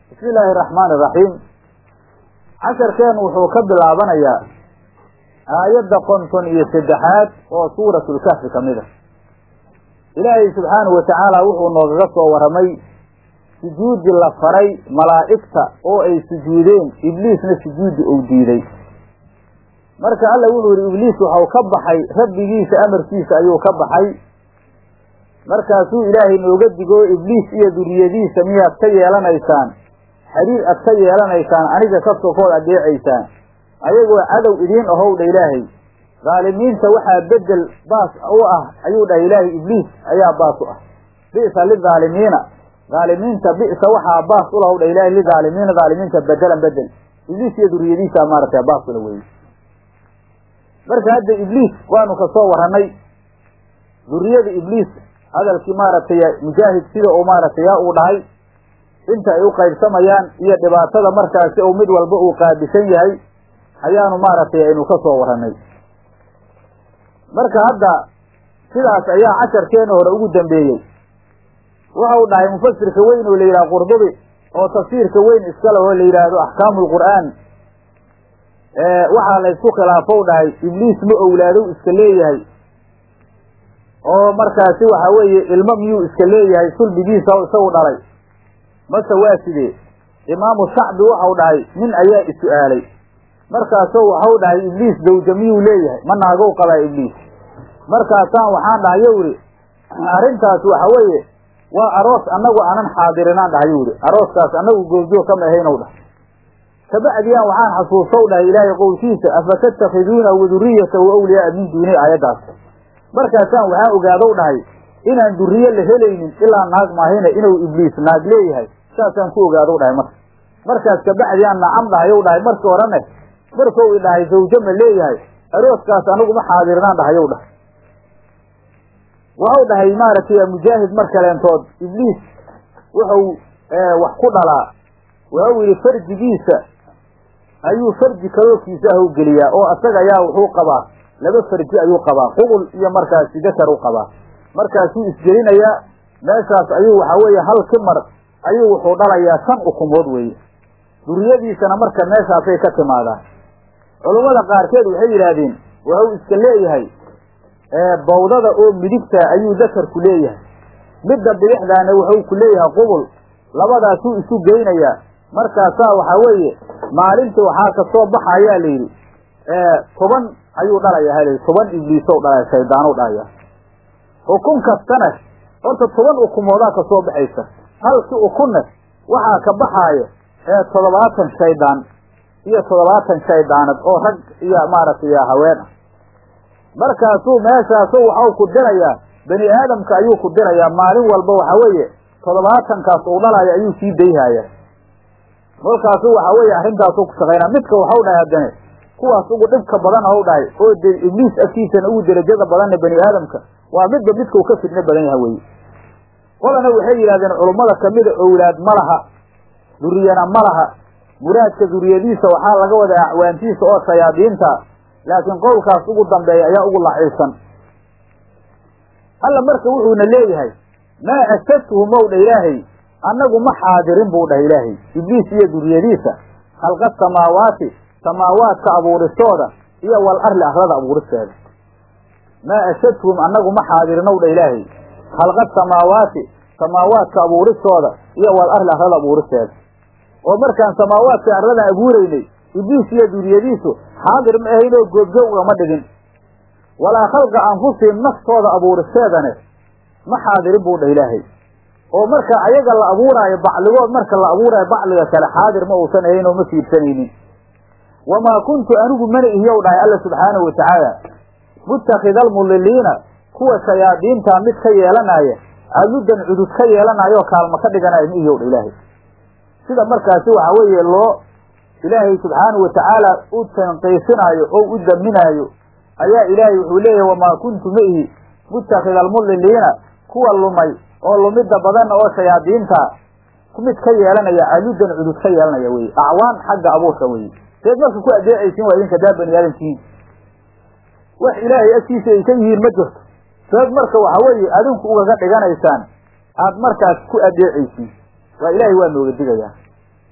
bismi illaahi araxmaani iraxiim casharkeenu wuxuu ka bilaabanayaa aayadda konton iyo saddexaad oo suuratulkahfi ka mid a ilaahay subxaanahu watacaala wuxuu noogaga soo warramay sujuudi la faray malaa'igta oo ay sujuudeen ibliisna sujuudi uu diiday marka alla wuxuu yihi ibliis waxau ka baxay rabbigiisa amarkiisa ayuu ka baxay markaasuu ilaahay nooga digo ibliis iyo duriyadiisa miyaad ka yeelanaysaan xiriir ad ka yeelanaysaan aniga ka sokood adeecaysaan ayagoo cadow idiin ahowdha ilaahay dhaalimiinta waxaa bedel baas u ah ayuu dhahay ilaahay ibliis ayaa baas u ah bi'sa lidaalimiina dhaalimiinta bi'sa waxaa baas ulahow dha ilahay lidaalimiina dhaalimiinta bedelan bedel ibliis iyo duriyadiisa maaragtay baas ula weye marka hadda ibliis waanu ka soo warranay duriyada ibliis hadalkii maaragtay mujaahid sida uu maaragtay yaa uu dhahay inta ay u qaybsamayaan iyo dhibaatada markaasi uu mid walba uu qaabisan yahay ayaanu maaragtay aynu ka soo warranay marka hadda sidaas ayaa casharkeena hore ugu dambeeyey waxau dhahay mufasirka weyn oo la yidhaha qurdubi oo tafsiirka weyn iskale oo la yidhaahdo axkaamu lqur'aan waxaa la ysku khilaafow dhahay ibliis ma owlaadow iska leeyahay oo markaasi waxa weeye ilmo miyuu iska leeyahay sulbigiisa isagu dhalay mase waa sidee imaamu shacbi waxau dhahay nin ayaa is-su'aalay markaasoo waxau dhahay ibliis zawja miyuu leeyahay ma naagow qabaa ibliis markaasaan waxaan dhahay yow idhi arrintaas waxa weeye waa aroos annagu aanan xaadirinaan dhahay yow idhi arooskaas annagu goobjoog kama ahaynow dhahay kabacdiyaan waxaan xasuusow dhahay ilaahay qowlkiisa afatattakhiduuna waduriyatahu awliyaaa min duuni aayaddaas markaasaan waxaan ogaadow dhahay inaan duriye la helaynin ilaa naag maahine inuu ibliis naag leeyahay saasaan ku ogaadow dhahay marka markaas kabacdiyaan nacam dhahayow dhahay markii horene markou i dhahay zawjo ma leeyahay arooskaas anigu ma xaadirnaan dhahayow dhahay waxau dhahay maaragtay mujaahid mar kaleentood ibliis wuxuu wax ku dhalaa waxau yidhi farjigiisa ayuu farji kalookiisa ah u geliyaa oo asaga ayaa wuxuu qabaa laba farji ayuu qabaa qubul iyo markaasi dakar u qabaa markaasuu isgelinayaa meeshaas ayuu waxaa weeye hal kimar ayuu wuxuu dhalayaa shan ukumood weeye duriyadiisana marka meeshaasay ka timaadaan culummada qaarkeed waxay yidhaahdeen waxuu iska leeyahay bawdada oo midigta ayuu dakarku leeyahay midda bidixdaana wuxuu ku leeyahay qubul labadaasuu isu geynayaa markaasaa waxaa weeye maalintii waxaa kasoo baxa ayaa la yidhi toban ayuu dhalaya ha layidhi toban ibliisow dhalaya shaydaanow dhalaya ukun kastana horta toban ukumoodaa kasoo baxaysa halki ukunna waxaa ka baxaaya toddobaatan shaydaan iyo toddobaatan shaydaanad oo rag iyo maaragtay haween ah markaasuu meeshaasu waxau ku dirayaa bani aadamka ayuu ku dirayaa maalin walba waxa weeye toddobaatankaas uu dhalaya ayuu sii dayhaya kolkaasu waxa weeye arrintaasuu ku shaqaynaa midka waxau dhahay haddane kuwaas ugu dhibka badan ou dhahay oo de ibliis agtiisana ugu derajada badanna bani aadamka waa midba midkau ka fidno badan yaha weye qolana waxay yidhahdeen culummada kamida owlaad ma laha duriyana ma laha muraadka duriyadiisa waxaa laga wadaa acwaantiisa oo shayaadiinta laakiin qowlkaas ugu dambeeya ayaa ugu laciibsan alla marka wuxuuna leeyahay maa ashadtuhu mowdha ilaahay annagu ma xaadirin buu dhahay ilaahay ibliis iyo duriyadiisa khalqa samaawaati samaawaadka abuuristooda iyo wal arli arlada abuuristeeda maa ashadtuhum annagu ma xaadirinow dha ilaahay khalqa samaawaati samaawaadka abuuristooda iyo wal arli arlada abuuristeeda oo markaan samaawaadka arladan abuuraynay ibliis iyo duriyadiisu xaadir ma ahayn oo goobjoog ugama dhigin walaa khalqa anfusihim naftooda abuuristeedane ma xaadirin buu dhah ilaahay oo marka ayaga la abuuraayo bacligood marka la abuuraayo bacliga kale xaadir ma uusan ahayn oo ma fiirsanaynin wamaa kuntu anigu mana ihiyow dhahay alla subxaanahu watacaala muttakhida almudiliina kuwa shayaadiintaa mid ka yeelanaya aludan cudud ka yeelanayo kaalma ka dhiganaya ma ihiyow dha ilaahay sida markaasi waxa weeye loo ilaahay subxaanahu watacaala u tanqiisinaayo oo u daminaayo ayaa ilaahay wuxuu leeyahay wamaa kuntu ma ihi muttakhida almudiliina kuwa lumay oo lumidda badan oo shayaadiinta mid ka yeelanaya aludan cudud ka yeelanaya weye acwaan xagga abuurka weye seed marka ku adeecaysiin waa idinka daa bani aadamkiin wax ilaahay agtiisa ay ka yihiin ma jirto seed marka waxa weeye adinku ugaga dhiganaysaan aad markaas ku adeecaysiin waa ilaahay waa nooga digayaa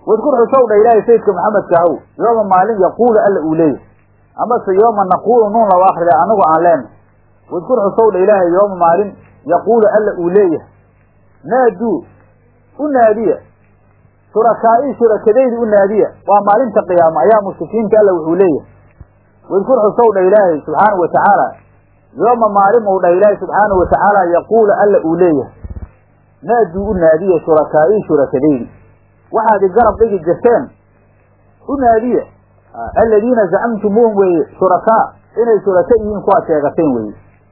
wadkur xusow dha ilaahay sayidka maxamedka ahow yooma maalin yaquulu alla uu leeyahay amase yooma naquulu nuun laba akrida anagu aan leenahay wadkur xusow dha ilaahay yooma maalin yaquulu alla uu leeyahay naaduu u naadiya shurakaa'i shurakadaydi u naadiya waa maalinta qiyaama ayaa mushrikiinta alla wuxuu leeyahay wadkur xusow dha ilaahay subxaanau wa tacaala yooma maalin ou dhah ilaahay subxaanau wa tacaala yaquulu alla uu leeyahay naaduu u naadiya shurakaa'i shurakadaydi waxaad i garab dhigi jirteen u naadiya aladiina zacamtumuuhum weeye shurakaa inay shuraka yihiin kuwaad sheegateen weeye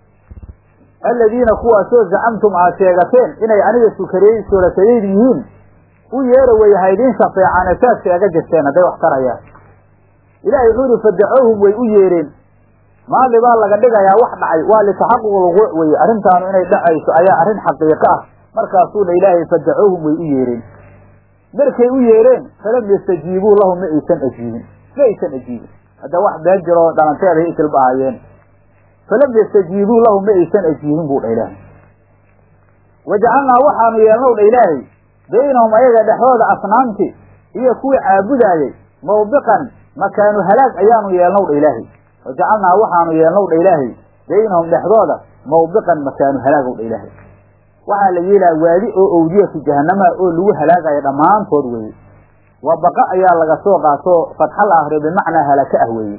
aladiina kuwaasoo zacamtum aad sheegateen inay aniga sukariyey shurakayeydi yihiin u yeera weeye haydiin shafeecaan saad sheega jirteen hadday wax tarayaan ilaahay wuxuu yihi fadacohum way u yeereen maali baa laga dhigayaa wax dhacay waa litaxaquq lwuquuc weye arrintaanu inay dhacayso ayaa arrin xaqiiqo ah markaasuuna ilaahay fadacohum way u yeereen markay u yeereen falam yastajiibuu lahu ma aysan ajiibin ma aysan ajiibin hadda wax been jiroo dhalanteeda ay isilba ahaayeen falam yastajiibuu lahu ma aysan ajiibin buu dha ilaahay wajacalnaa waxaanu yeelnow dha ilaahay baynahum ayaga dhexdooda asnaamti iyo kuwii caabudaayey mawbiqan makaanu halaag ayaanu yeelnow dha ilaahay wajacalnaa waxaanu yeelnow dha ilaahay baynahum dhexdooda mawbiqan makaanu halaagow dha ilaahay waxaa la yeelaa waadi oo owdiyatu jahanama oo lagu halaagayo dhammaantood weeye waa baqa ayaa laga soo qaatoo fatxa la akriyo bimacnaa halaka ah weeye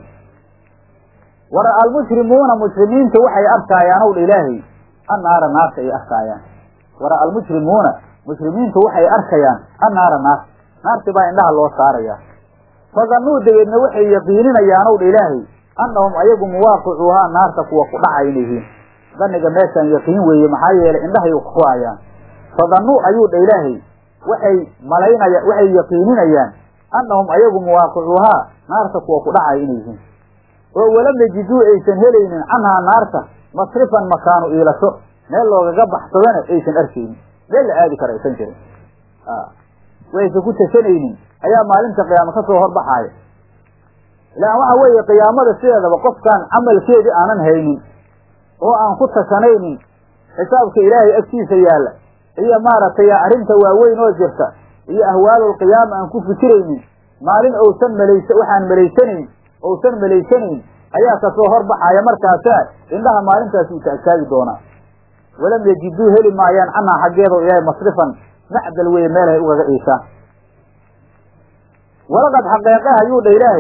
wara almushrimuuna mushrimiinta waxay arkaayaanow dha ilaahay annaara naarta ay arkaayaan wara almushrimuuna mushrimiintu waxay arkayaan annaara naarta naarti baa indhaha loo saarayaa fadannuu dabeedna waxay yaqiininayaanow dha ilaahay annahum ayagu muwaaqicuuhaa naarta kuwa ku dhacay inay yihiin daniga meeshaan yaqiin weeye maxaa yeelay indhahay ku hayaan fadannuu ayuu dha ilaahay waxay malaynaya waxay yaqiininayaan annahum ayagu muwaaqicuuhaa naarta kuwa ku dhacay inay yihiin oo walam yajiduu aysan helaynin canhaa naarta masrifan makaanu iilasho meel loogaga baxsadana aysan arkaynin meel la aadi kara aysan jirin waysan ku tashanaynin ayaa maalinta qiyaama ka soo horbaxaaya ilaan waxa weeye qiyaamada sideedaba qofkaan camalkeedii aanan haynin oo aan ku tashanaynin xisaabka ilaahay agtiisa yaalla iyo maaragtay arrinta waaweyn oo jirta iyo ahwaalulqiyaama aan ku fikiraynin maalin ousan malaysa waxaan malaysanayn ousan malaysanayn ayaa kasoo horbaxaya markaasaa indhaha maalintaas uu taagtaagi doonaa walam yajiduu heli maayaan canhaa xaggeedo ilaahay masrifan macdal weye meelhay ugaga iishaan walaqad xaqeeqe ayuu dha ilaahay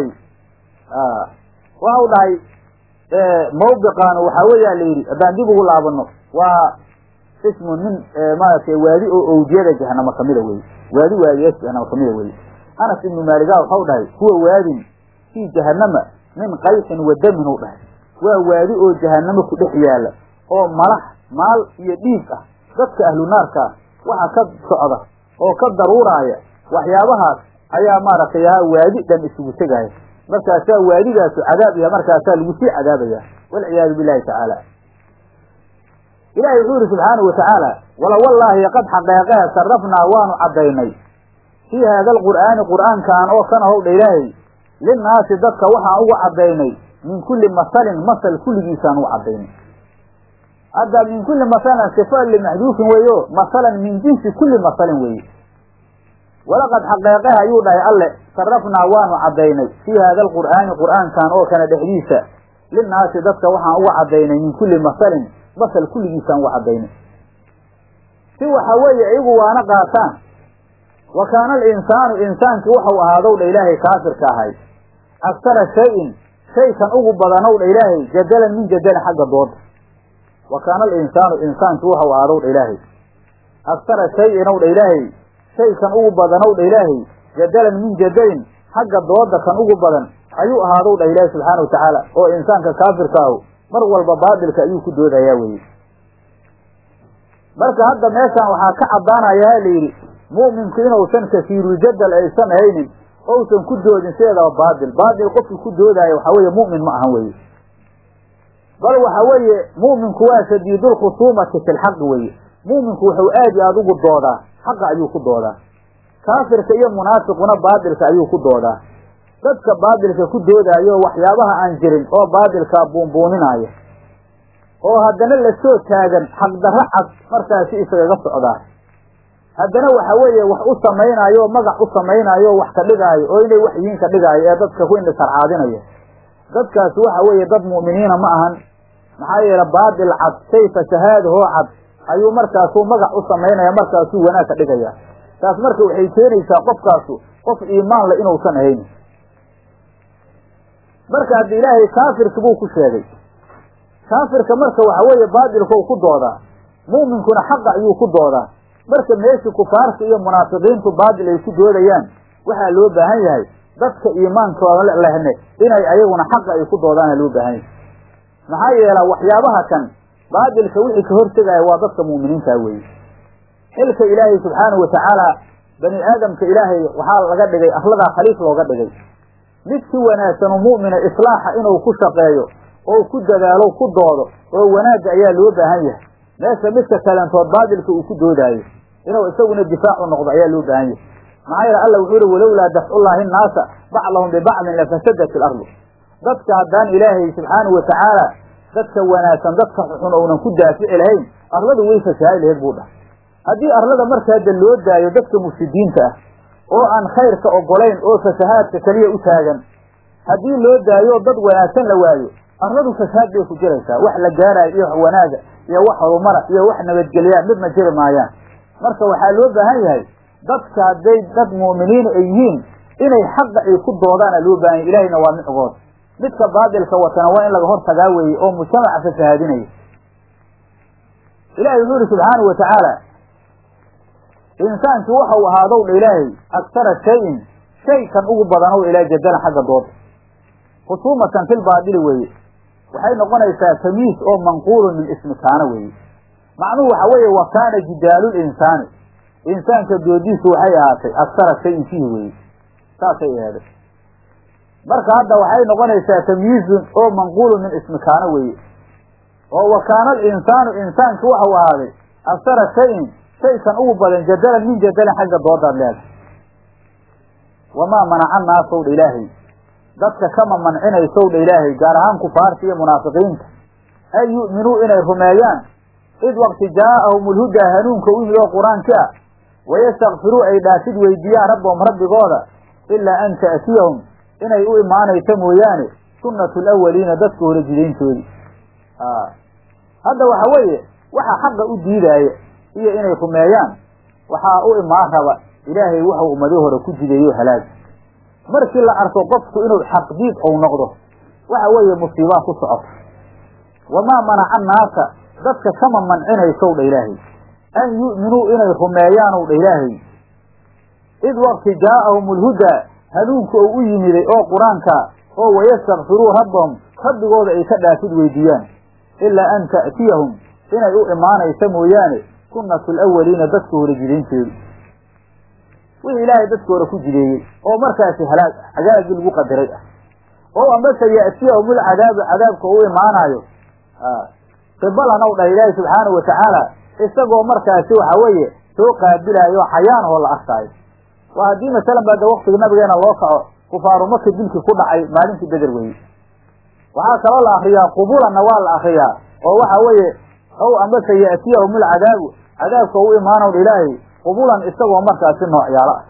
waxau dhahay mawbiqaanu waxaa weeyaa la yidhi haddaan dib ugu laabano waa ismun min maaragtay waadi oo owdiyada jahanamo kamida weye waadi waadiyaas jahanamo kamida weye anas ibnu maaliga waxau dhahay huwa waadin fii jahanama min qayxin wa damin u dhahay waa waadi oo jahanamo ku dhex yaala oo malax maal iyo dhiig ah dadka ahlu naarkaa waxa ka socda oo ka daruuraaya waxyaabahaas ayaa maaragtay ahaa waadi dhan isugu tegaya markaasaa waadigaasu cadaab yaha markaasaa lagu sii cadaabaya walciyaadu billahi tacaala ilahi wuxuu yihi subxaanau watacaala wala wallaahi qad xaqeeqee sarafnaa waanu caddaynay fii haada alqur'aani qur'aankaan oo kana howdha ilaahay linnaasi dadka waxaan uga caddaynay min kulli masalin masal kulligiisaan uga caddaynay hadda min kulli masalan sifa limaxduufin weeyo masalan min jinsi kulli masalin weeye walaqad xaqeeqeha ayuu dhahay alle sarafnaa waanu caddaynay fii haada alqur'aani qur'aankan oo kana dhexdiisa linnaasi dadka waxaan uga caddaynay min kulli masalin masal kulligiisaan uga caddaynay si waxa weeye iyagu waana qaataan wa kaana alinsaanu insaankii waxau ahaadow dha ilaahay kaafirka ahay aktara shayin shaykan ugu badanow dha ilaahay jadalan min jadalin xagga dooda wa kaana alinsaanu insaankii waxau ahaadow dha ilaahay aktara shayin ow dha ilaahay shaykan ugu badanow dha ilaahay jadalan min jadalin xagga dooda kan ugu badan ayuu ahaadow dha ilaahi subxaana wa tacaala oo insaanka kaafirka ahu mar walba baadilka ayuu ku doodayaa weye marka hadda meeshaan waxaa ka caddaanaya ha la yidhi mu'minku inuusan kasiiruljadal aysan haynin ousan ku doodin sideedaba baadil baadil qofki ku doodaayo waxa weeye mu'min ma ahan weye bal waxa weeye mu'minku waa shadiidulkhusuumati fi lxaqi weye mu'minku wuxuu aad iyo aada ugu doodaa xaqa ayuu ku doodaa kaafirka iyo munaafiquna baadilka ayuu ku doodaa dadka baadilka ku doodaayo waxyaabaha aan jirin oo baadilkaa buunbuuninaayo oo haddana lasoo taagan xaqdarro cad markaasi isagaga socdaa haddana waxa weeye wax u samaynaayo oo magac u samaynaayo oo wax ka dhigaayo oo inay wax yihiin ka dhigaayo ee dadka ku indhisarcaadinaya dadkaasi waxa weeye dad mu'miniina ma ahan maxaa yeele baatil cad shay fashahaadahoo cad ayuu markaasuu magac u samaynaya markaasuu wanaag ka dhigaya taas marka waxay keenaysaa qofkaasu qof iimaan le inuusan ahayn marka hadda ilaahay kaafirka buu ku sheegay kaafirka marka waxa weeye baatilkau ku doodaa mu'minkuna xaqa ayuu ku doodaa marka meeshii kufaarta iyo munaafiqiintu baatil ay ku doodayaan waxaa loo baahan yahay dadka iimaankooda lehne inay ayaguna xaqa ay ku doodaana loo baahan yahay maxaa yeela waxyaabaha kan baatilka wixii ka hortegaya waa dadka mu'miniinta weeye xilka ilaahay subxaanahu watacaala bani aadamka ilaahay waxaa laga dhigay ahladaa khaliif looga dhigay mid si wanaagsan u mu'mina islaaxa inuu ku shaqeeyo oo ku dadaalo ku doodo oo wanaagga ayaa loo baahan yahay meesha midka kalentood baatilka uu ku doodaayo inuu isaguna difaacu noqdo ayaa loo baahan yahay maxaa yeele alla wuxuu yihi walowlaa dafcullaahi nnaasa bacdahum bibacdin lafasadat ilardu dadka haddaan ilaahay subxaanahu watacaala dadka wanaagsan dadka xun ounan ku daafici lahayn arladu way fasahaadi lahayd buu dhahay haddii arlada marka hadda loo daayo dadka mufsidiinta ah oo aan khayrka ogolayn oo fasahaadka keliya u taagan haddii loo daayo dad wanaagsan la waayo arladu fasahaad bay ku jiraysaa wax la gaaraayo iyo wax wanaaga iyo wax horumara iyo wax nabadgelyaa midna jiri maayaan marka waxaa loo baahan yahay dadka hadday dad mu'miniina ay yihiin inay xaqa ay ku doodaana loo baahan yahy ilahayna waa micgood midka baadilka watana waa in laga hor tagaa weeye oo mujtamaca fasahaadinaya ilahay wuxuu yihi subxaanahu watacaala insaankii waxau ahaadow dha ilaahay aktara shayin shay kan ugu badanow ilaa jadalan xagga dooda khusuumatan fil baadili weeye waxay noqonaysaa tamyiis oo manquulun min ismi kaana weeye macnuhu waxa weeye wa kaana jidaalul insaani insaanka doodiisu waxay ahaatay aktara shayin fiihi weeye saasay aheeday marka hadda waxay noqonaysaa tamyiizun oo manquulun min ismi kaana weeye oo wa kaana alinsaanu insaanki waxau ahaaday aktara shayin shaykan ugu badan jadalan min jadalan xagga doodaad leedahay wamaa manaca naasow dha ilaahay dadka kama mancinaysow dha ilaahay gaar ahaan kufaarta iyo munaafiqiinta an yu'minuu inay rumeeyaan id waqti jaa'ahum ulhudaa hanuunka u yimid oo qur-aanki ah wayastakfiruu ay dhaafid weydiiyaan rabbahum rabbigooda ilaa an ta'tiyahum inay u imaanayso mooyaane sunnatu alawaliina dadka hore jidayntoodii hadda waxa weeye waxa xaqa u diidaaya iyo inay rumeeyaan waxaa u imaan raba ilaahay wuxuu ummadii hore ku jideeyo halaag markii la arko qofku inuu xaqdiid ou noqdo waxa weeye musiibaa ku socoto wamaa manaca naasa dadka kama mancinaysow dha ilaahay an yu'minuu inay rumeeyaanow dha ilaahay id waqti jaa'ahum ulhudaa hanuunka ou u yimiday oo qur-aanka oo wayastakfiruu rabbahum rabbigooda ay ka dhaafid weydiiyaan ilaa an ta'tiyahum inay u imaanayso mooyaane sunnatu alawaliina dadka hore jidaynteedu wixii ilaahay dadka hore ku jideeyey oo markaasi halaag cadaabkii lagu qadaray ah oo amase ya'tiyahum ulcadaabu cadaabka u imaanaayo qibalan ow dhah ilaahi subxaanahu watacaala isagoo markaasi waxa weeye soo qaabilaayo xayaanahoo la arkaayo waa haddii masalan ba de waktiga nabigeena loo kaco kufaaru maka dilkii ku dhacay maalintii beder weye waxaa kaloo la akriyaa qubulanna waa la akriyaa oo waxa weeye ow amase ya'tiyahum ulcadaabu cadaabka u imaanow ilaahay qubulan isagoo markaasi noocyaalo ah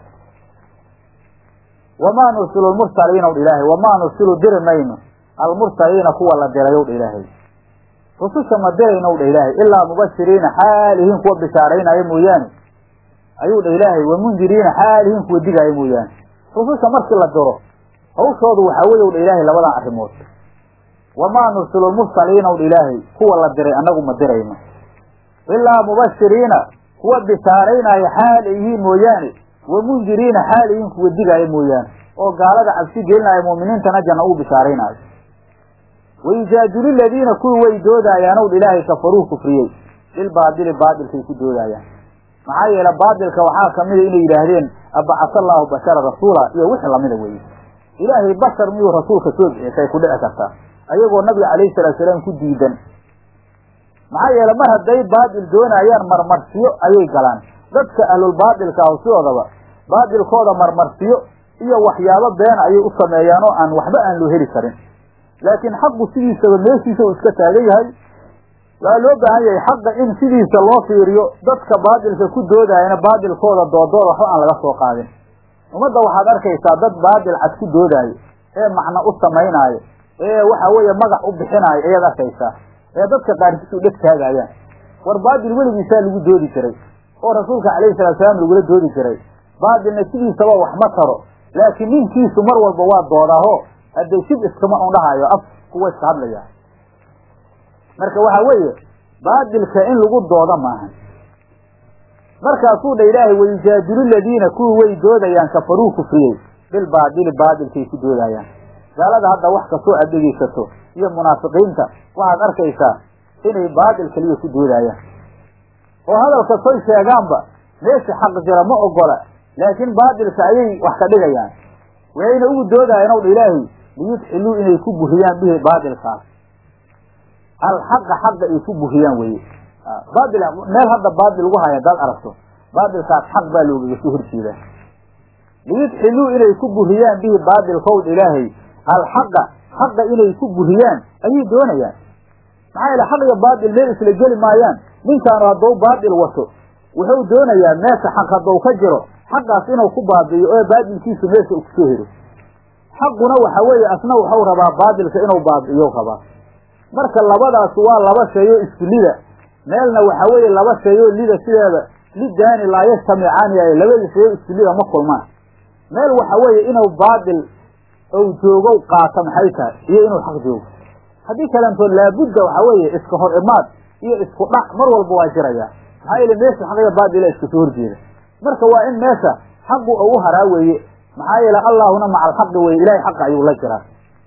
wamaa nursilu lmursaliina dha ilaahay wamaa nursilu diri mayno almursaliina kuwa la dirayow dha ilaahay rususha ma diraynow dha ilaahay ilaa mubashiriina xaalihiin kuwa bishaaraynaayo mooyaane ayuu dha ilaahay wamundiriina xaalihiin kuwa digaayo mooyaane rususha markii la diro hawshoodu waxaa weyow dha ilaahay labadan arrimood wamaa nursilu lmursaliina dha ilaahay kuwa la diray annagu ma dirayno ilaa mubashiriina kuwa bishaaraynaayo xaal ay yihiin mooyaane wamundiriina xaal yihiin kuwa digaayo mooyaane oo gaalada cabsi gelinaayo mu'miniintana janna uu bishaaraynaayo wayujaadilu ladiina kuwii way doodaayaan ow ilaahay kafaruu kufriyey bilbaadili baadilkay ku doodaayaan maxaa yeele baadilka waxaa kamida inay yidhaahdeen abacasa allaahu bashara rasuula iyo wixii lamida weeye ilaahay bashar miyuu rasuulka soo bixisay ku dhici kartaa ayagoo nabiga calayhi salaatu salaam ku diidan maxaa yeele mar hadday baadil doonaayaan marmarsiyo ayay galaan dadka ahlulbaadilka ah sidoodaba baadilkooda marmarsiyo iyo waxyaabo beena ayay u sameeyaan oo aan waxba aan loo heli karin laakiin xaqu sidiisaba meeshiisa uu iska taagan yahay waxaa loo baahan yahay xaqa in sidiisa loo fiiriyo dadka baadilka ku doodayana baadilkooda doodooda waxba aan laga soo qaadin ummadda waxaad arkaysaa dad baadil cad ku doodaayo ee macno u samaynaayo ee waxa weeye magac u bixinaayo ayaad arkaysaa ee dadka qaarkiis u dheg taagayaan war baadil weligiisaa lagu doodi jiray oo rasuulka calayhi salatu salaam lagula doodi jiray baadilna sidiisaba wax ma taro laakiin ninkiisu mar walba waa doodaaho hadday shib iskama undhahayo af kuwa iska hadlaya marka waxa weeye baadilka in lagu dooda maahan markaasuu dha ilaahay wayujaadilu ladiina kuwii way doodayaan kafaruu kufriyey bilbaadili baadilkay ku doodayaan gaalada hadda wax kastoo aad dhegeysato iyo munaafiqiinta waxaad arkaysaa inay baadil keliya ku doodayaan oo hadal kastoy sheegaanba meesha xaq jira ma ogola laakiin baadilka ayay wax ka dhigayaan wayayna ugu doodayaan ow dha ilaahay liyudxiluu inay ku buriyaan bihi baadilkaas alxaqa xaqa ay ku buriyaan weye baadil meel hadda baadil lagu haya hadaad aragto baadilkaas xaq baa loogaga soo horjeedaa liyudxiluu inay ku buriyaan bihi baadilkowd ilaahay alxaqa xaqa inay ku buriyaan ayay doonayaan maxaa yeele xaq iyo baadil meel isla geli maayaan ninkaanu hadduu baadil wato wuxuu doonayaa meesha xaq hadduu ka jiro xaqaas inuu ku baabi'iyo oo baadilkiisu meesha u kusoo helo xaquna waxa weeye asna waxau rabaa baadilka inuu baabi'iyo rabaa marka labadaas waa laba shay oo isku lida meelna waxa weeye laba shay oo lida sideeda lidaani laa yastamicaani ay labada shay oo isku lida ma kulmaan meel waxa weeye inuu baadil ou joogo qaato maxay tahay iyo inuu xaq joogo haddii kalentood laabudda waxa weeye iska hor imaad iyo isku dhac mar walba waa jiraya maxaa yeele meesha xaq iyo baadila iska soo horjeeda marka waa in meesha xaqu ou u haraa weeye maxaa yeele allaahuna maca alxaqi weye ilahay xaqa ayuu la jiraa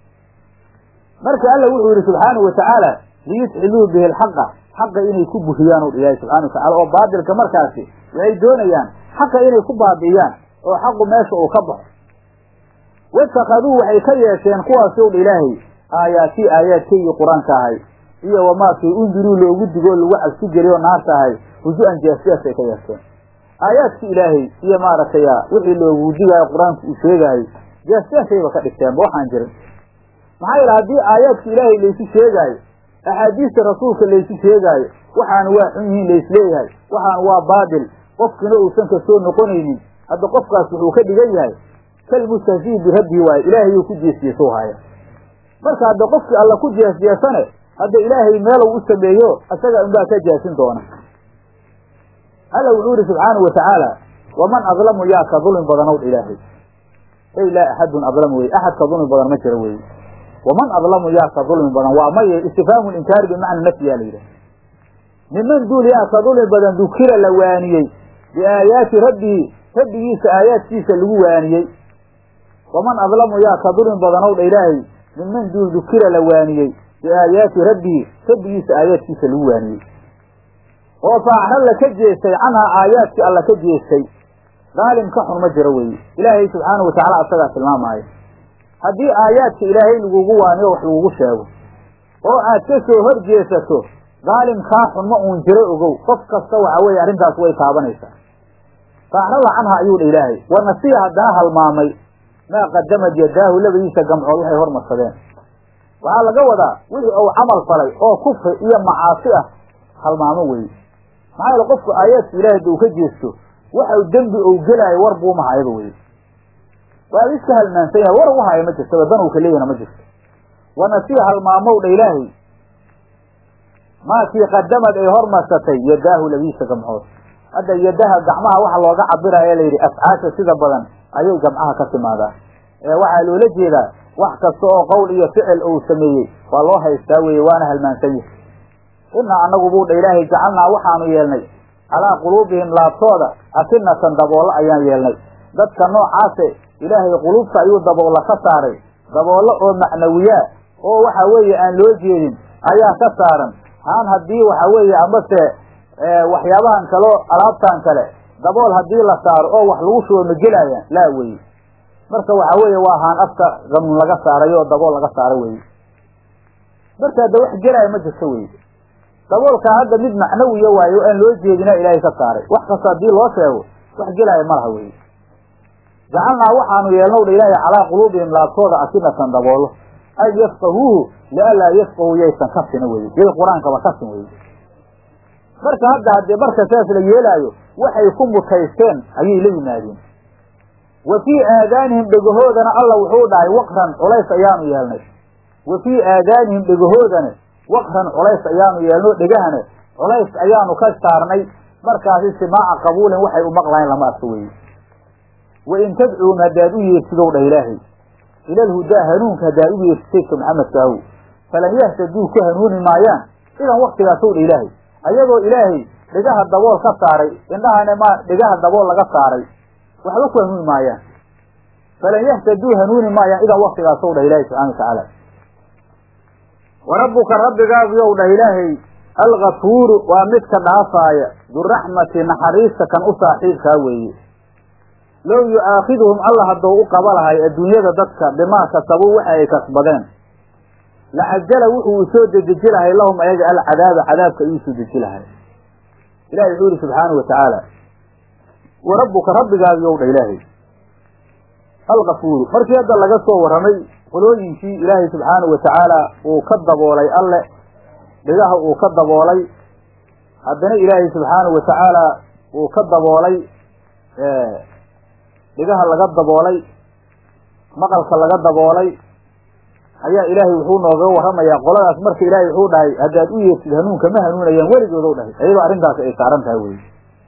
marka alla wuxuu yidhi subxaanau watacaala liyudxiluu bihi alxaqa xaqa inay ku buriyaan o ilaahay subxana watacala oo baadilka markaasi waxay doonayaan xaqa inay ku baabi'iyaan oo xaqu meesha uu ka baxo watakaduu waxay ka yeesheen kuwaasi ow ilaahay aayaatii aayaadkaygii qur-aanka ahay iyo wamaakii undiruu loogu digoo lagu cabsi geliyo naarta ahay huju-an jeesjeesay ka yeesheen aayaadki ilaahay iyo maaragtay wixii loogu digaayo qur-aanku uu sheegaayo jeesjeesayba ka dhigteenba waxaan jirin maxaa yeele haddii aayaadka ilaahay laysu sheegaayo axaadiista rasuulka laysu sheegaayo waxaanu waa xun yihiin laysleeyahay waxaanu waa baadil qofkina uusan ka soo noqonaynin hadda qofkaas wuxuu ka dhigan yahay kalmustahzii birabbii waayo ilaahayuu ku jeesjeeso haya marka hadda qofkii alla ku jeesjeesane hadda ilaahay meelow u sameeyo isaga unbaa ka jaasin doona alla wuxuu yihi subxaanau watacaala waman adlamu yaa ka dulmi badanow ilaahay ey laa axadun adlamu wey axad ka dulmi badan ma jiro wey waman adlamu yaa ka dulmi badan waa maye istifhaamu linkaari bimacna nafyi yaa la yidhaha niman duul yaa ka dulmi badan dukira la waaniyey biaayaati rabbihi rabbigiisa aayaadkiisa lagu waaniyey waman adlamu yaa ka dulmi badanow dha ilaahay minman duul dukira la waaniyey biaayaati rabbihi rabbigiisa aayaadkiisa lagu waaniyey oo faacralla ka jeestay canhaa aayaadkii alla ka jeestay daalim ka xun ma jiro weeye ilaahay subxaanahu watacala asagaa tilmaamaayo haddii aayaadka ilaahay lagugu waaniyo wax lagugu sheego oo aad ka soo hor jeesato daalim kaa xun ma uun jiro ogow qof kasta waxa weeye arrintaas way taabanaysaa faacralla canha ayuu dha ilaahay wa nasiya haddana halmaamay maa qadamad yadaahu labadiisa gamcood waxay hormarsadeen waxaa laga wadaa wixii uu camal falay oo kufri iyo macaasi ah halmaamo weye maxaa yeele qofku aayaadka ilahay hadda uu ka jeesto waxau dembi ou gelaayo war buuma hayaba weye waa iska halmaansan yahay war ugu haya ma jirtaba dan uu ka leeyahna ma jirto wanasiya halmaamow dha ilaahay maakii qadamad ay hormarsatay yadaahu labiisa gamcood hadda yadaha gacmaha waxa looga cabiraya layidhi afcaasha sida badan ayay gamcaha ka timaadaa ee waxaa loola jeedaa wax kasta oo qowl iyo ficil uu sameeyey waa loo haystaa weeye waana halmaansan yahay inaa anagu buu dha ilaahay jacalnaa waxaanu yeelnay calaa quluubihim laabtooda asinatan daboollo ayaan yeelnay dadka noocaase ilaahay quluubta ayuu daboolla ka saaray daboollo oo macnawiyaa oo waxa weeye aan loo jeedin ayaa ka saaran haan haddii waxa weeye amase waxyaabahan kaleo alaabtan kale dabool haddii la saaro oo wax lagu shubo ma gelaayaan laa weye marka waxa weeye waa haan afka gamun laga saaray oo dabool laga saaro weye marka hadda wax gelaya ma jirto weye daboolkaa hadda mid macnawiya waayo o aan loo jeedina ilaahay ka saaray wax kasta haddii loo sheego wax gelaya ma laha weye jacalnaa waxaanu yeelnow dha ilaahay calaa quluubihim laabtooda asinatan daboolo ay yafqahuuhu lianlaa yafqahuu yaysan kasina weye yay qur-aankaba kasin weye marka hadda haddee marka saas la yeelaayo waxay ku mutaysteen ayay la yimaadeen wa fii aadaanihim dhegahoodana alla wuxuu dhahay waqran culays ayaanu yeelnay wa fii aadaanihim dhegahoodana waqran culays ayaanu yeelno dhegahana culays ayaanu ka saarnay markaasi simaaca qabuulin waxay u maqlahayn lama arka weye wa in tadcuum haddaad u yeersidow dhah ilaahay ilalhudaa hanuunka haddaad u yeersid saydka maxamedkaahu falan yahtaduu ku hanuuni maayaan idan waktigaasow dha ilaahay ayadoo ilaahay dhegaha dabool ka saaray indhahana ma dhegaha dabool laga saaray waxba ku hanuuni maayaan falan yahtaduu hanuuni maayaan idan waktigaasow dhah ilaahay subxana watacaala wa rabbuka rabbigaagu yow dhah ilaahay algafuuru waa midka dhaafaaya duraxmati naxariista kan u saaxiibkaa weeye low yu'aakhiduhum alla haddou u qaba lahay adduunyada dadka bimaa kasabuu waxa ay kasbadeen lacajala wuxuu soo dedeji lahay lahum ayaga alcadaaba cadaabka ayuu soo deji lahay ilahi wuxuu yihi subxaanahu watacaala wa rabbuka rabbigaagu yow dha ilaahay algafuuru markii hadda laga soo warramay qolooyinkii ilaahay subxaanahu watacaala uu ka daboolay alle dhigaha uu ka daboolay haddana ilaahay subxaanahu watacaala uu ka daboolay dhigaha laga daboolay maqalka laga daboolay ayaa ilaahay wuxuu nooga warramayaa qoladaas marka ilaahay wuxuu dhahay haddaad u yeertid hanuunka ma hanuunayaan weligoodow dhahay ayadoo arrintaasi ay saaran tahay weye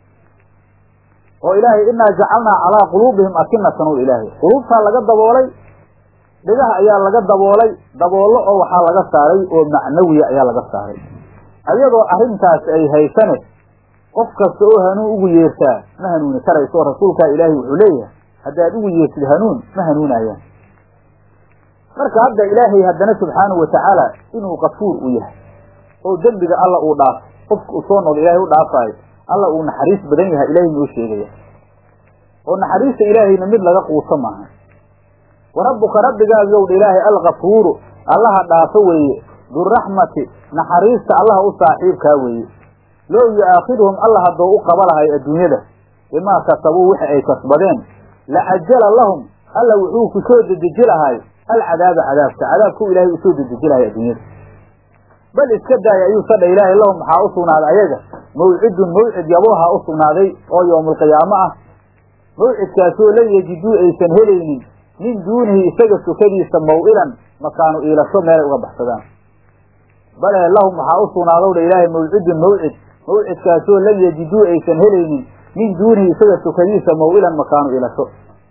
oo ilaahay inaa jacalnaa calaa quluubihim akinatan o ilaahay quluubtaa laga daboolay dhigaha ayaa laga daboolay daboollo oo waxaa laga saaray oo macnawiya ayaa laga saaray ayadoo arrintaasi ay haysane qof kasta oo hanuun ugu yeertaa ma hanuuni karayso rasuulkaa ilaahay wuxuu leeyahay haddaad ugu yeertid hanuun ma hanuunayaan marka hadda ilaahay haddana subxaanahu watacaala inuu kafuur u yahay oo dembiga alla uu dhaafo qofka uu soo noqdo ilaahay u dhaafaayo alla uu naxariis badan yahay ilaahay noo sheegaya oo naxariista ilaahayna mid laga quuso maaha wa rabbuka rabbigaagu yowdha ilaahay alkafuuru allaha dhaafo weeye duraxmati naxariista allaha u saaxiibkaa weeye low yu'aakhiduhum alla haddou u qaba lahay adduunyada bimaa kasabuu wixi ay kasbadeen lacajala lahum alla wuxuu ku soo dedeji lahay alcadaaba cadaabka cadaabkuu ilaahay u soo dedeji lahay adduunyada bal iska daaya ayuu sadha ilaahay lahum maxaa u sugnaaday ayaga mawcidun mawcid yabooha u sugnaaday oo yowmulqiyaamo ah mawcidkaasoo lan yejiduu aysan helaynin min duunihi isaga sukadiisa maw-ilan makaanu iilasho meelay uga baxsadaan bale lahum waxaa u sugnaadow dha ilaahay mawcidun mawcid mawcidkaasoo lan yejiduu aysan helaynin min duunihi isaga sukadiisa maw-ilan makaanu iilasho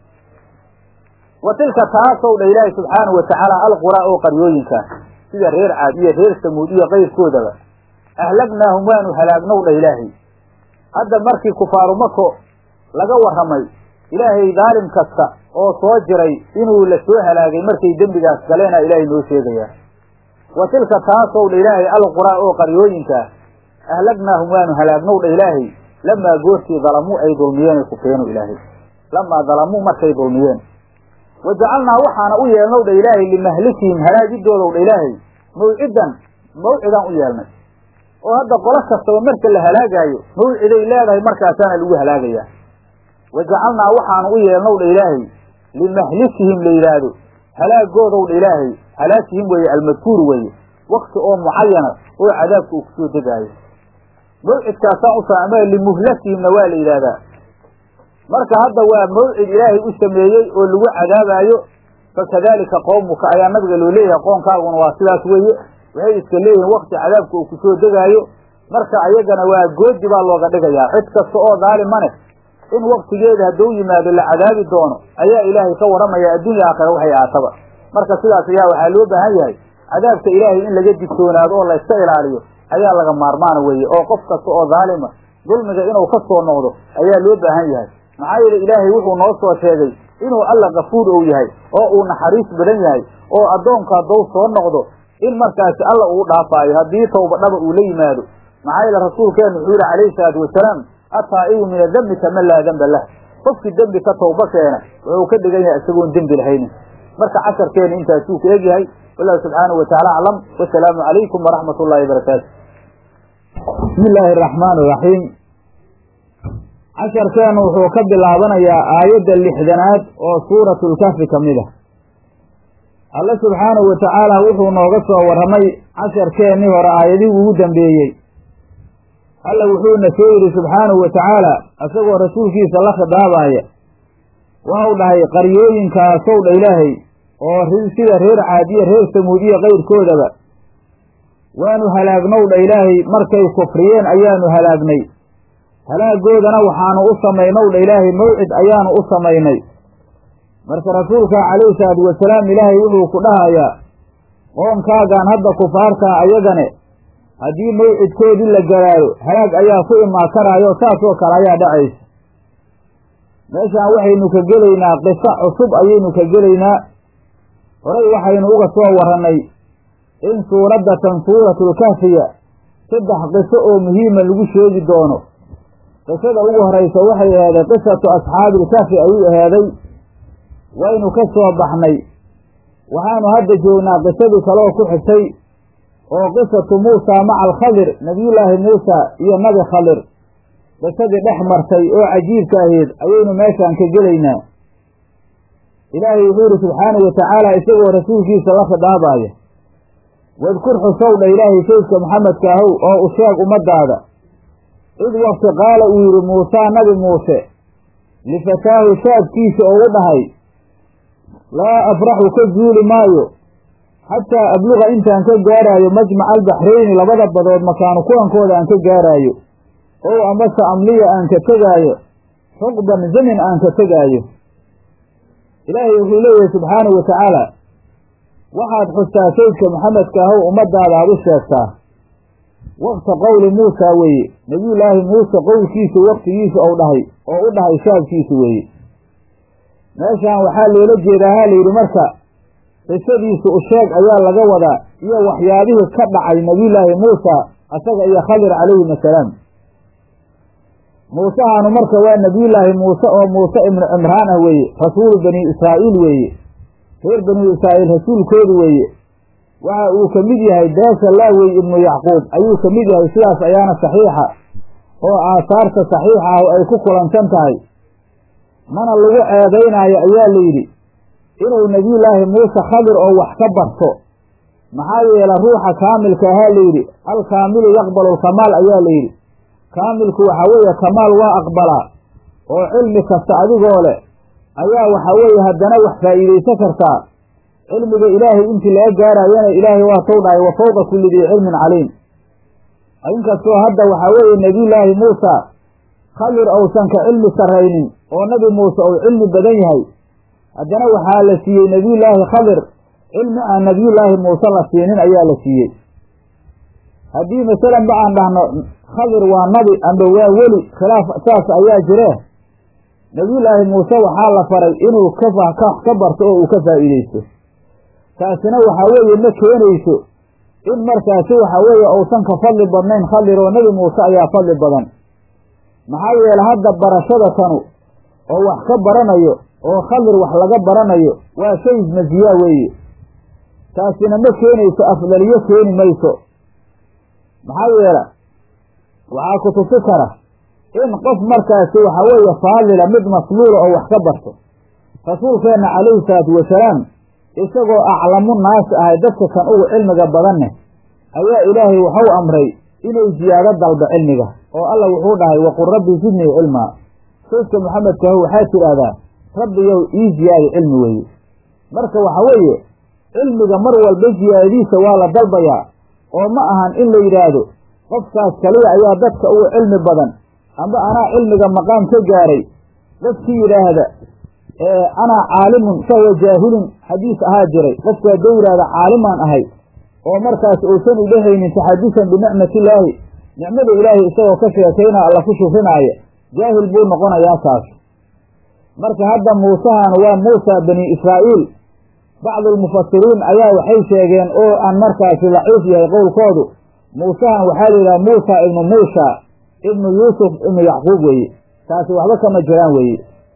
wa tilka taasow dha ilaahay subxaanahu watacaala alquraa oo qaryooyinkaas sida reer caad iyo reer samuud iyo qayrkoodaba ahlagnaahum waanu halaagnow dha ilaahay hadda markii kufaaru mako laga warramay ilaahay daalim kasta oo soo jiray inuu la soo halaagay markay dembigaas galeena ilaahay noo sheegayaa wa tilka taasow dha ilaahay alquraa oo qaryooyinkaas ahlagnaahum waanu halaagnow dha ilaahay lamaa goortii dalamuu ay dulmiyeen kufeenu ilaahay lamaa dalamuu markay dulmiyeen wa jacalnaa waxaana u yeelnow dha ilaahay limahlikihim halaagidoodow dha ilaahay mawcidan mawcidaan u yeelnay oo hadda qolo kastaba marka la halaagaayo mawciday leedahay markaasaana lagu halaagayaa wa jacalnaa waxaanu u yeelnow dha ilaahay limahlikihim la yidhaahdo halaagoodow dha ilaahay halaakihim weeye almadkuur weeye wakti oo mucayana oo cadaabka uu kusoo degaayo mawcidkaasaan u ama limuhlakihimna waa la yidhaahdaa marka hadda waa mawcid ilaahay u sameeyey oo lagu cadaabaayo fakadalika qowmuka ayaa nabiga loo leeyahay qoonkaaguna waa sidaas weeye waxay iska leeyihiin wakti cadaabka uu kusoo degaayo marka ayagana waa goodi baa looga dhigayaa cid kasta oo daalimane in waktigeeda hadduu yimaado la cadaabi doono ayaa ilaahay ka warramaya adduunya aakhira waxay aataba marka sidaas ayaa waxaa loo baahan yahay cadaabka ilaahay in laga digtoonaado oo la iska ilaaliyo ayaa laga maarmaana weeye oo qof kasta oo daalima dulmiga inuu ka soo noqdo ayaa loo baahan yahay maxaa yeele ilaahay wuxuu noo soo sheegay inuu alla kafuur ou yahay oo uu naxariis badan yahay oo addoonku hadduu soo noqdo in markaasi alla uu dhaafaayo haddii tawba dhaba uu la yimaado maxaa yeele rasuulkeenu wuxuu yihi calayhi salaatu wasalaam ataa'ibu min adembi kaman laa demba lah qofkii dembi ka tawba keena wuxuu ka dhigan yahay isagoon dembi lahaynin marka casharkeena intaasuu ku egyahay wallahu subxaanahu watacaala aclam wasalaamu calaykum waraxmat ullahi wabarakaatu bismi illaahi araxmaan iraxiim casharkeenu wuxuu ka bilaabanayaa aayadda lixdanaad oo suuratlkafi ka mid ah alle subxaanahu wa tacaala wuxuu nooga soo warramay casharkeennii hore aayadihii ugu dambeeyey alla wuxuuna soo yidhi subxaanahu wa tacaala isagoo rasuulkiisa la khidaabaaya waxau dhahay qaryooyinkaasow dha ilaahay oo sida reer caadiya reer samuud iyo kayrkoodaba waanu halaagnow dha ilaahay markay kufriyeen ayaanu halaagnay halaagoodana waxaanu u samaynow dha ilaahay mawcid ayaanu u samaynay marka rasuulka calayhi salaatu wasalaam ilaahay wuxuu ku dhahayaa qoonkaagaan hadda kufaartaa ayagane haddii mawcidkoodii la garaayo halaag ayaa ku imaa karaayo saasoo kale ayaa dhacaysa meeshaan waxaynu ka gelaynaa qiso cusub ayaynu ka gelaynaa horay waxaynu uga soo warrannay in suuraddatan suuratulkahfiya saddex qiso oo muhiima lagu sheegi doono qisada ugu horaysa waxay aheeday qisatu asxaabiilkahfi ayuu aheeday waynu ka soo baxnay waxaanu hadda joognaa qisadii kaleoo ku xigtay oo qisatu muusa maca alkhadir nebiyullaahi muusa iyo nabi khadir qisadii dhex martay oo cajiibka ahayd ayaynu meeshaan ka gelaynaa ilaahay wuxuu yidhi subxaanahu wa tacaala isagoo rasuulkiisa la khidaabaaya wadkur xusow dha ilaahay saydka maxamedka ahow oo u sheeg ummaddaada id wakti qaala uu yidhi muusaa nabi muuse lifataahu shaabkiisa oo u dhahay laa afraxu ka zuuli maayo xataa abluqa intaan ka gaaraayo majmaca albaxrayni labada badood makaanu kulankooda aan ka gaaraayo ow amase amliya aan ka tegaayo xuqban zamin aan ka tegaayo ilaahay wuxuu leeyahay subxaanahu wa tacaala waxaad xustaa saydka maxamedka ahow ummaddaada aad u sheegtaa waqta qowli muusaa weeye nebiyullaahi muuse qowlkiisu waqtigiisa ou dhahay oo u dhahay shaabkiisa weeye meeshaan waxaa loola jeedaa ha layidhi marka qisadiisu u sheeg ayaa laga wadaa iyo waxyaabihii ka dhacay nebiyullaahi muusa asaga iyo khadir calayhim assalaam muusehaanu marka waa nebiyullaahi muuse oo muuse ibnu cimraan ah weeye rasuulu bani israa'iil weeye reer bani israa'iil rasuulkoodu weeye waxa uu ka mid yahay beesha laawey ibnu yacquub ayuu ka mid yahay sidaas ayaana saxiixa oo aasaarta saxiixa ah ay ku kulansan tahay mana lagu ceebaynaayo ayaa layidhi inuu nebiyullaahi muuse khadir oo wax ka barto maxaa yeele ruuxa kaamilka ahaa layidhi alkaamilu yaqbalu alkamaal ayaa layidhi kaamilku waxaa weeye kamaal waa aqbalaa oo cilmi kasta adigoo leh ayaa waxaa weeye haddana wax faa'iidaysan kartaa cilmiga ilaahay intii laga gaarayana ilaahay waa tow dhahay wa fawqa kulli dii cilmin caliim inkastoo hadda waxaa weeye nebiyullaahi muusa khadir uusan ka cilmi sarraynin oo nebi muuse uu cilmi badan yahay haddana waxaa la siiyey nebiyullaahi khadir cilmi aan nebiyullaahi muuse la siinin ayaa la siiyey haddii masalan ba aan dhahno khadir waa nabi amba waa weli khilaaf saas ayaa jiree nebiyullaahi muuse waxaa la faray inuu ka ka barto oo uu ka faa'iidaysto taasina waxaa weeye ma keenayso in markaasi waxaa weeye uusan ka fadli badnayn khadir oo nebi muuse ayaa fadli badan maxaa yeele hadda barashada tanu oo wax ka baranayo oo khadir wax laga baranayo waa shay masiyaa weeye taasina ma keenayso afdaliyo keeni mayso maxaa yeele waxaa ku tusi kara in qof markaasi waxaa weeye faadila mid masluula oo wax ka barto rasuulkeenna calayhi salaatu wasalaam isagoo aclamu naasi ahay dadka kan ugu cilmiga badanne ayaa ilaahay waxau amray inuu ziyaado dalba cilmiga oo alla wuxuu dhahay waqul rabbi zidnii cilmaa saydka maxamedkaho waxaad tidhaahdaa rabbiyow ii ziyaadi cilmi weeye marka waxa weeye cilmiga mar walba ziyaadadiisa waa la dalbayaa oo ma ahan in la yidhaahdo qofkaas kaliya ayaa dadka ugu cilmi badan amba anaa cilmiga maqaam ka gaaray qofkii yidhaahda anaa caalimun fahuwa jaahilun xadiis ahaa jiray qofku hadduu yidhahda caalimaan ahay oo markaas uusan udhehaynin taxadusan binicmatillaahi nicmada ilaahay isagoo ka sheekaynaa alla ku shufrinaaya jaahil buu noqonayaa taas marka hadda muusahan waa muusa bani israa'iil bacdulmufasiriin ayaa waxay sheegeen oo aan markaasi daciif yahay qowlkoodu muusahan waxaa la yidhaha muusa ibnu muusha ibnu yuusuf ibnu yacquub weeye taasi waxba kama jiraan weeye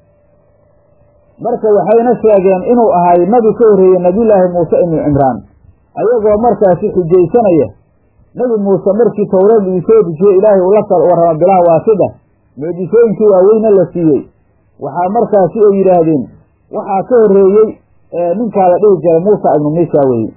marka waxayna sheegeen inuu ahay nabi ka horreeyey nebiyullaahi muuse ibnu cimraan ayagoo markaasi xujaysanaya nebi muuse markii towreed uu soo dejiyey ilaahay uu la kal warramo bilaa waasida mucjisooyinkii waaweyne la siiyey waxaa markaasi ay yidhaahdeen waxaa ka horreeyey ninkaa la dhihi jiray muusa ibnu misha weye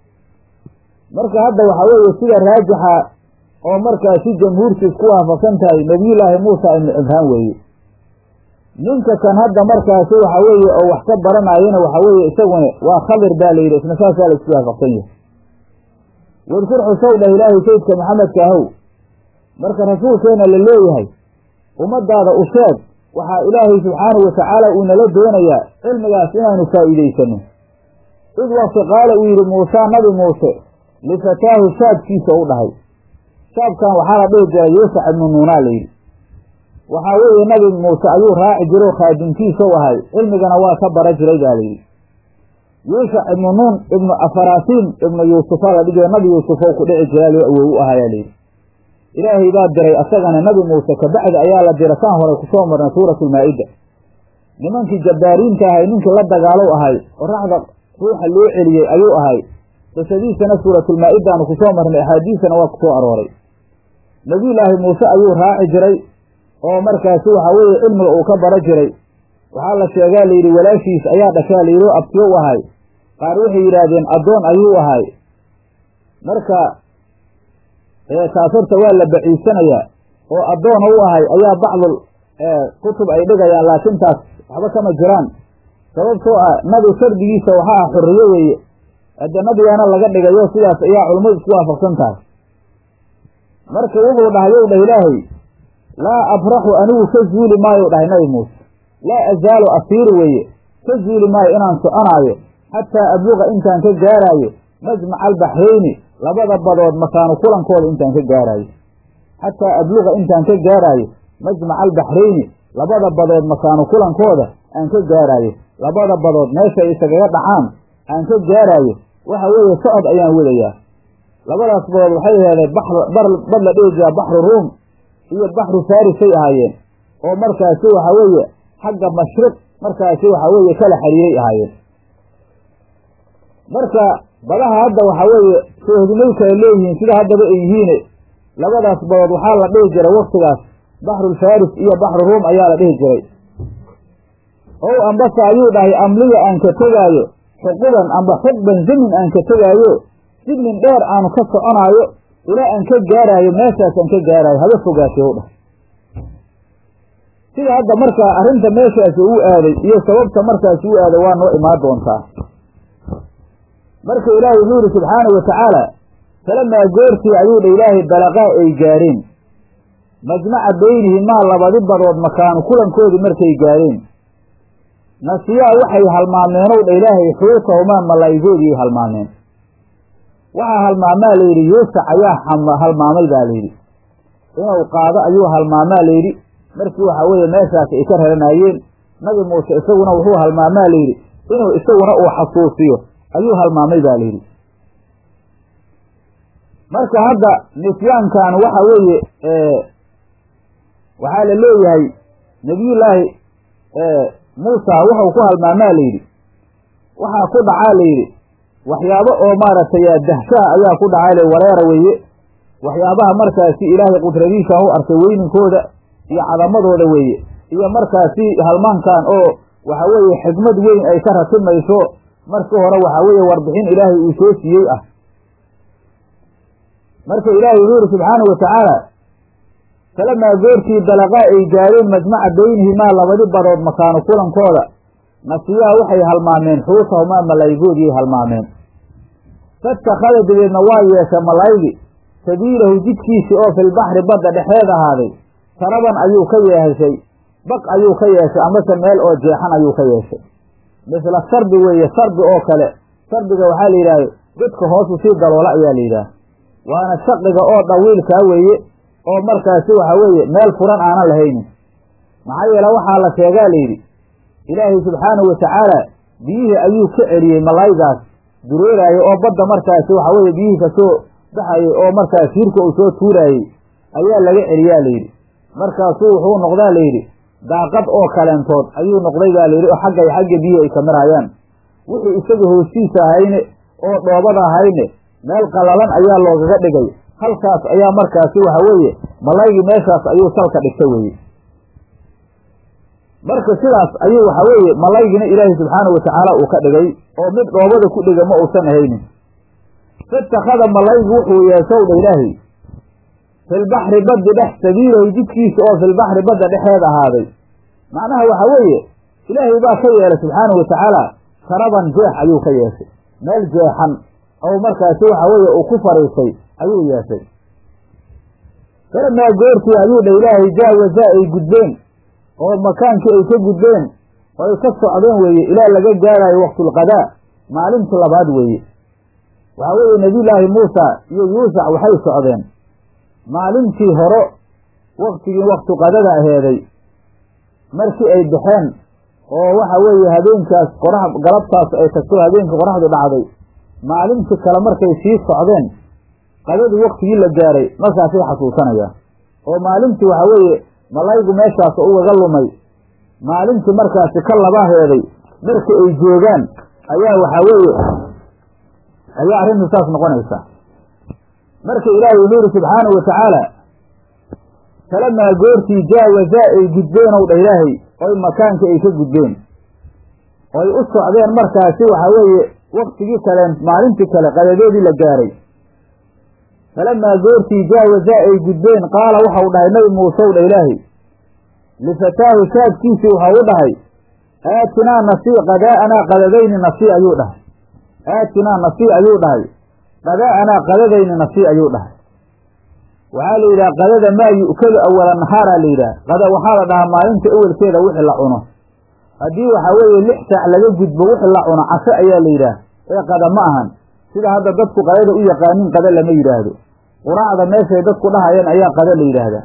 marka hadda waxaa weeye sida raajixa oo markaasi jamhuurtu isku waafaqsan tahay nebiyullaahi muusa ibnu cimraan weeye ninka kan hadda markaasi waxaa weeye oo wax ka baranayana waxaa weeye isaguna waa khadir baa la yidhi isna saasaa la isku waafaqsan yahay wadkur xusow dhah ilaahay saydka maxamedka ahow marka rasuulkeena la leeyahay ummadaada u sheeg waxaa ilaahay subxaanahu watacaala uu nala doonayaa cilmigaas inaanu faa'iidaysano id waqti qaala uu yidhi muusaa nabi muuse lifataahu shaabkiisa u dhahay shaabkan waxaa la dhihi jiray yuusac ibnu nuunaa layidhi waxaa weeye nabi muuse ayuu raaci jiro khaadimkiisau ahay cilmigana waa ka bara jiray baa layidhi yuushac ibnu nuun ibnu afarasiim ibnu yuusufa la dhihi nabi yuusufow ku dhici jiraa loo awow u ahayaa layidhi ilaahay baa diray asagana nabi muuse kabacdi ayaa la dira saan hore kusoo marnay suuratulmaa-ida nimankii jabbaariinta ahay ninkii la dagaalow ahay qoraxda ruuxa loo celiyey ayuu ahay qisadiisana suuratulmaa-idaanu kusoo marnay axaadiisana waa kusoo arooray nebiyullaahi muuse ayuu raaci jiray oo markaasi waxaa weeye cilmiga uu ka bara jiray waxaa la sheegaa layidhi walaashiis ayaa dhashaa layidhi oo abtiyo u ahay qaar waxay yidhaahdeen addoon ayuu ahay marka taas horta waa la baciisanayaa oo addoona u ahay ayaa bacdul kutub ay dhigayaan laakiin taas waxba kama jiraan sababtoo ah nabi shardigiisa waxa ah xurriyo weeye hadde nabigaana laga dhigayo sidaas ayaa culummadu isku waafaqsan tahay marka wuxuu dhahay yow dhah ilaahay laa abraxu anigu ka zuuli maayo dhahay nabi muuse laa azaalu asiiri weeye ka zuuli maayo inaan soconaayo xataa abluqa intaan ka gaaraayo majmaca albaxrayni labada badood makaanu kulankooda intaan ka gaaraayo xataa abluqa intaan ka gaaraayo majmaca albaxrayni labada badood makaanu kulankooda aan ka gaaraayo labada badood meesha isagaga dhacaan aan ka gaaraayo waxa weeye socod ayaan wadayaa labadaas badood waxay aheedeen bad la dhihi jiraa baxru ruum iyo baxru farisay ahaayeen oo markaasi waxa weeye xagga mashriq markaasi waxa weeye kala xiriiray ahaayeen marka badaha hadda waxaa weeye soohdimay kala leeyihiin sida haddaba ay yihiine labadaas badood waxaa la dhihi jiray waktigaas baxrulfaris iyo baxru ruum ayaa la dhihi jiray ow ambase ayuu dhahay amliya aan ka tegaayo xuquban amba xugban zamin aan ka tegaayo signin dheer aanu ka soconaayo ilaa aan ka gaaraayo meeshaas aan ka gaaraayo haba fogaashe u dhahay sida hadda markaa arrinta meeshaasi uu aaday iyo sababta markaasi u aaday waa noo imaan doontaa marka ilaahay wuxuu yidhi subxaanahu watacaala falamaa goortii ayuu dha ilaahay balaqaa ay gaareen majmaca beynihimaa labadi badood makaanu kulankoodii markay gaareen nasiyaa waxay halmaameenow dha ilaahay xuutahumaa malaa'igoodii halmaameen waxaa halmaamaa layidhi yuusac ayaa halmaamay baa layidhi inuu qaado ayuu halmaamaa layidhi markii waxaa weeye meeshaas ay ka raranaayeen nabi muuse isaguna wuxuu halmaamaa layidhi inuu isaguna uu xasuusiyo ayuu halmaamay baa layidhi marka hadda nisyaankan waxa weeye waxaa la leeyahay nebiyullaahi muusa wuxuu ku halmaamaa layidhi waxaa ku dhacaa layidhi waxyaabo oo maaragtay dahshaha ayaa ku dhacaa la wareera weeye waxyaabaha markaasi ilaahay qudradiisa u arkay weyninkooda iyo cadamadooda weeye iyo markaasi halmaankan oo waxa weeye xikmad weyn ay ka ratimayso markii hore waxaa weeye warbixin ilaahay uu soo siiyey ah marka ilaahay wuxuu yihi subxaanahu watacaala falamaa goortii balaqaa ay gaareen majmaca beynihimaa labadi badood makaanu kulankooda nasiyaa waxay halmaameen xuutahumaa malaayigoodiyay halmaameen fattakhada dabeedna waa yeesha malaaygi sabiilahu jidkiisii oo filbaxri badda dhexeed ahaaday saraban ayuu ka yeeshay baq ayuu ka yeeshay amase meel oo jeexan ayuu ka yeeshay misla sarbi weeye sarbi oo kale sarbiga waxaa la yidhahda godka hoosu sii daloola ayaa la yidhaha waana shaqiga oo dhawiilkaa weeye oo markaasi waxa weeye meel furan aanan lahaynin maxaa yeele waxaa la sheegaa layidhi ilaahay subxaanahu watacaala biyihii ayuu ka celiyey malaaygaas dureeraayey oo badda markaasi waxa weeye biyihii kasoo baxayey oo markaas hirka uu soo tuuraayey ayaa laga celiyaa layidhi markaasuu wuxuu noqdaa layidhi daaqad oo kaleentood ayuu noqday baa layidhi oo xagga iyo xagga biyihii ay ka maraayaan wixii isaga hoostiisa ahayne oo dhoobada ahayne meel qallalan ayaa loogaga dhigay halkaas ayaa markaasi waxa weeye malaygii meeshaas ayuu salka dhigta weeye marka sidaas ayuu waxa weeye malaygina ilaahay subxaanahu watacaala uu ka dhigay oo mid dhoobada ku dhiga ma uusan ahaynin fatakhada malaygu wuxuu yeeshow dha ilaahay filbaxri baddi dhex sabiilahu jidkiisa oo filbaxri badda dhexeed ahaaday macnaha waxa weeye ilaahay baa ka yeelay subxaanahu watacaala karaban jeex ayuu ka yeeshay meel jeexan oo markaasi waxa weeye uu ku fariisay ayuu yeeshay falamaa goortii ayuu dha ilaahay jaawaza ay gudbeen oo makaankii ay ka gudbeen oo ay ka socdeen weeye ilaa laga gaarayo waqtulqadaa maalintii labaad weeye waxaa weeye nebiyullaahi muusa iyo yuusac waxay socdeen maalintii horo waktigii waktu qadada aheeday markii ay baxeen oo waxa weeye habeenkaas qorax galabtaas ay tagto habeenkii qoraxdu dhacday maalintii kale markay sii socdeen qadadii waktigii la gaaray markaasay xasuusanayaan oo maalintii waxa weeye malaygu meeshaas ugaga lumay maalintii markaasi ka labaheeday marka ay joogaan ayaa waxaa weeye ayaa arrintu saas noqonaysa marka ilaahay wuxuu yihi subxaanahu watacaala falamaa goortii jaawazaa ay gudbeen ow dha ilaahay oy makaanka ay ka gudbeen oy u socdeen markaasi waxaa weeye waktigii kaleen maalintii kale qadadeedii la gaaray falamaa goortii jaawazaa ay gudbeen qaala waxau dhahay nabi muuse w dha ilaahay lifataahu shaadkiisii waxau u dhahay aatinaa nasii qadaa'anaa qadadayni nasii ayuu dhahay aatinaa nasii ayuu dhahay qadaa'anaa qadadayni nasii ayuu dhahay waxaa la yidhaha qadada maa yu'kadu awala nahaaraa la yidhaha qada waxaa la dhahaa maalinta awelkeeda wixii la cuno haddii waxaa weeye lix saac laga gudbo wixii la cuno casho ayaa la yidhaah ee qada ma ahan sida hadda dadku qadada u yaqaanin qada lama yidhaahdo quraacda meeshay dadku dhahayeen ayaa qada la yidhaahdaa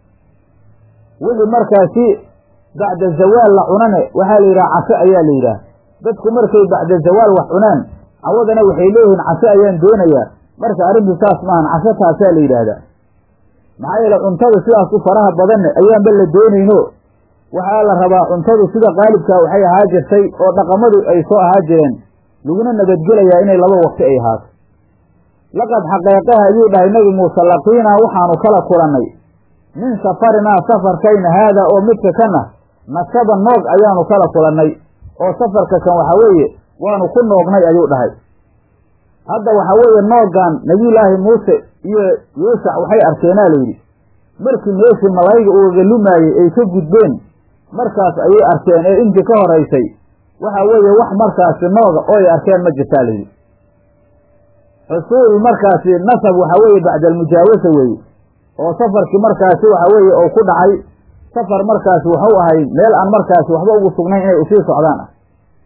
wixii markaasi bacda zawaal la cunane waxaa la yidhaha casho ayaa la yidhaah dadku markay bacda zawaal wax cunaan cawadana waxay leeyihiin casho ayaan doonayaa marka arrintu saas maahan casho taasaa la yidhaahdaa maxaa yeele cuntada sidaas u faraha badanne ayaanba la doonayno waxaa la rabaa cuntadu sida qaalibkaa waxay ahaa jirtay oo dhaqamadu ay soo ahaa jireen laguna nabadgelayaa inay laba waqti ay ahaato laqad xaqeeqaha ayuu dhahay nebi muuse laqiinaa waxaanu kala kulannay min safarinaa safarkayna haadaa oo midka kana nasaba noog ayaanu kala kulannay oo safarka kan waxaa weeye waanu ku noognay ayuu dhahay hadda waxaa weeye nooggan nebiyullaahi muuse iyo yuusac waxay arkeenaa layidhi markii meeshii malayga ugaga lumaayey ay ka gudbeen markaas ayay arkeen ee intii ka horaysay waxa weeye wax markaasi nooga oo ay arkeen ma jirtaa layidhi xusuul markaasi nasab waxaa weeye bacda almujaawasa weeye oo safarkii markaasi waxa weeye oo ku dhacay safar markaasi waxu ahay meel aan markaasi waxba ugu sugnayn inay usii socdaan ah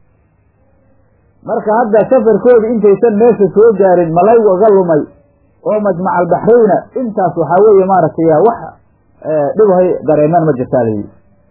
marka hadda safarkoodii intaysan meesha soo gaarin malaygu iga lumay oo majmac albaxrayna intaas waxaa weeye maaragtay wax dhibhay dareemaan ma jirtaa layidhi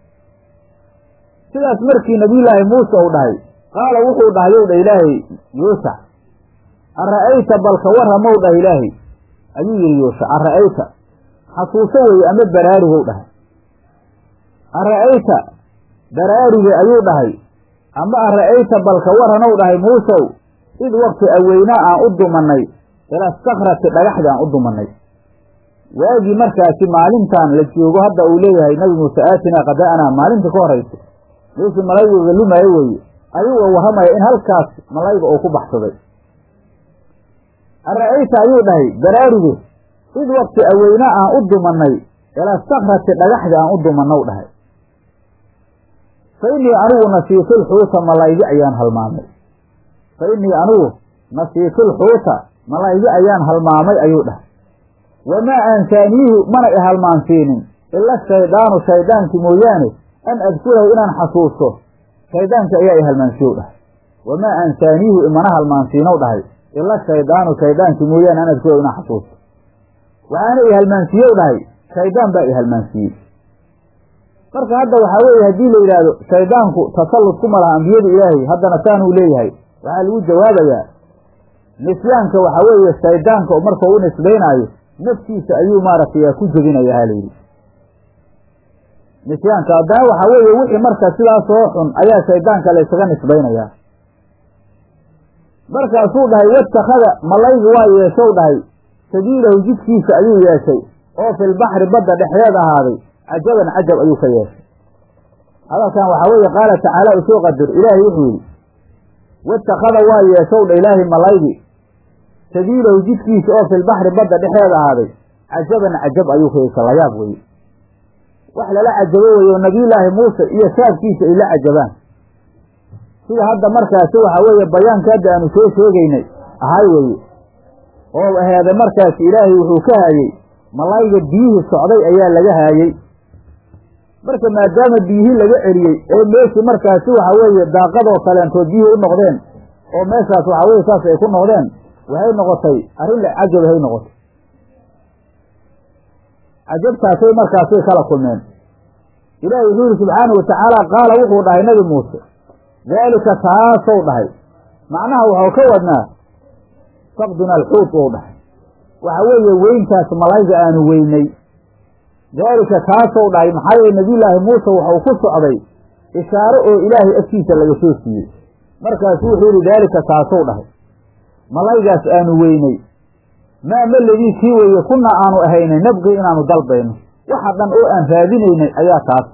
sidaas markii nabiyullaahi muuse uu dhahay qaala wuxuu dhahay yow dha ilaahay yuusac ara'ayta balka warramow dhah ilaahay ayuu yidhi yuusac ara'ayta xasuuso weeye ama baraarugow dhahay ara'ayta baraaruge ayuu dhahay ama ara'ayta balka warranow dhahay muusow id wakti aweynaa aan u dumannay ila sakrati dhagaxdi aan u dumannay waagii markaasi maalintan la joogo hadda uu leeyahay nabi muuse aatinaa qadaa'anaa maalinta ka horaysa meeshii malayguga lumaayo weeye ayuu warramaya in halkaas malayga oo ku baxsaday ara'ayta ayuu dhahay baraaruge id wakti aweynaa aan u dumannay ilaa sakrati dhagaxdi aan u dumannow dhahay fa innii anigu nasiitulxuuta malaygi ayaan halmaamay fa innii anigu nasiitulxuuta malaygi ayaan halmaamay ayuu dhahay wamaa aansaaniihu mana i halmaansiinin ila shaydaanu shaydaankii mooyaane an adkurahu inaan xasuusto shaydaanka ayaa i halmaansiyow dhahay wamaa aansaaniihu imana halmaansiinow dhahay ila shaydaanu shaydaankii mooyaane an adkurahu inaan xasuusto waxaana i halmaansiiyow dhahay shaydaan baa i halmaansiiyey marka hadda waxaa weeye haddii la yidhaahdo shaydaanku tasallud kuma laha ambiyada ilaahay haddana saanuu leeyahay waxaa lagu jawaabayaa nisyaanka waxaa weeye shaydaanka markau u nisbaynaayo naftiisa ayuu maaragtay ku jebinaya ha layidhi nisyaanka haddana waxaa weeye wixii marka sidaasoo xun ayaa shaydaanka laysaga nisbaynayaa markaasuu dhahay watakada malaygi waa yeeshow dhahay sabiilahu jidkiisa ayuu yeeshay oo filbaxri badda dhexdeed ahaaday cajaban cajab ayuu ka yeeshay hadalkan waxaa weeye qaala tacaala usoo qadir ilaahay wuxuu yidhi waitakada waa yeeshow dha ilaahay malaygi sabiilahu jidkiisa oo filbaxri badda dhexeeda ahaaday cajaban cajab ayuu kaysa layaab weye wax lala cajabo weye oo nabiyullaahi muuse iyo saabkiisa ay la cajabaan sida hadda markaasi waxaa weeye bayaanka hadda aanu soo sheegaynay ahay weye oo aheeda markaasi ilaahay wuxuu ka haayey malayga biyihii socday ayaa laga haayey marka maadaama biyihii laga celiyey ee meeshii markaasi waxa weeye daaqadoo kaleentood biyihii u noqdeen oo meeshaas waxa weye saas ay ku noqdeen waxay noqotay arrin la cajab hay noqotay cajabtaasay markaasay kala kulmeen ilaahi wuxuu yihi subxaana wa tacaala qaala wuxuu dhahay nabi muuse daalika taasow dhahay macnaha waxau ka wadnaa faqduna alxuut ou dhahay waxa weeye weyntaas malayga aanu weynay daalika taasow dhahay maxaa yeele nabiyullaahi muuse waxau ku socday ishaaro oo ilaahay agtiisa laga soo siiyey markaasu wuxuu yihi daalika taasow dhahay malaygaas aanu weynay maa maladii kii weeye kunaa aanu ahaynay nabqii inaanu dalbayno waxa dhan oo aan raadinaynay ayaa taasa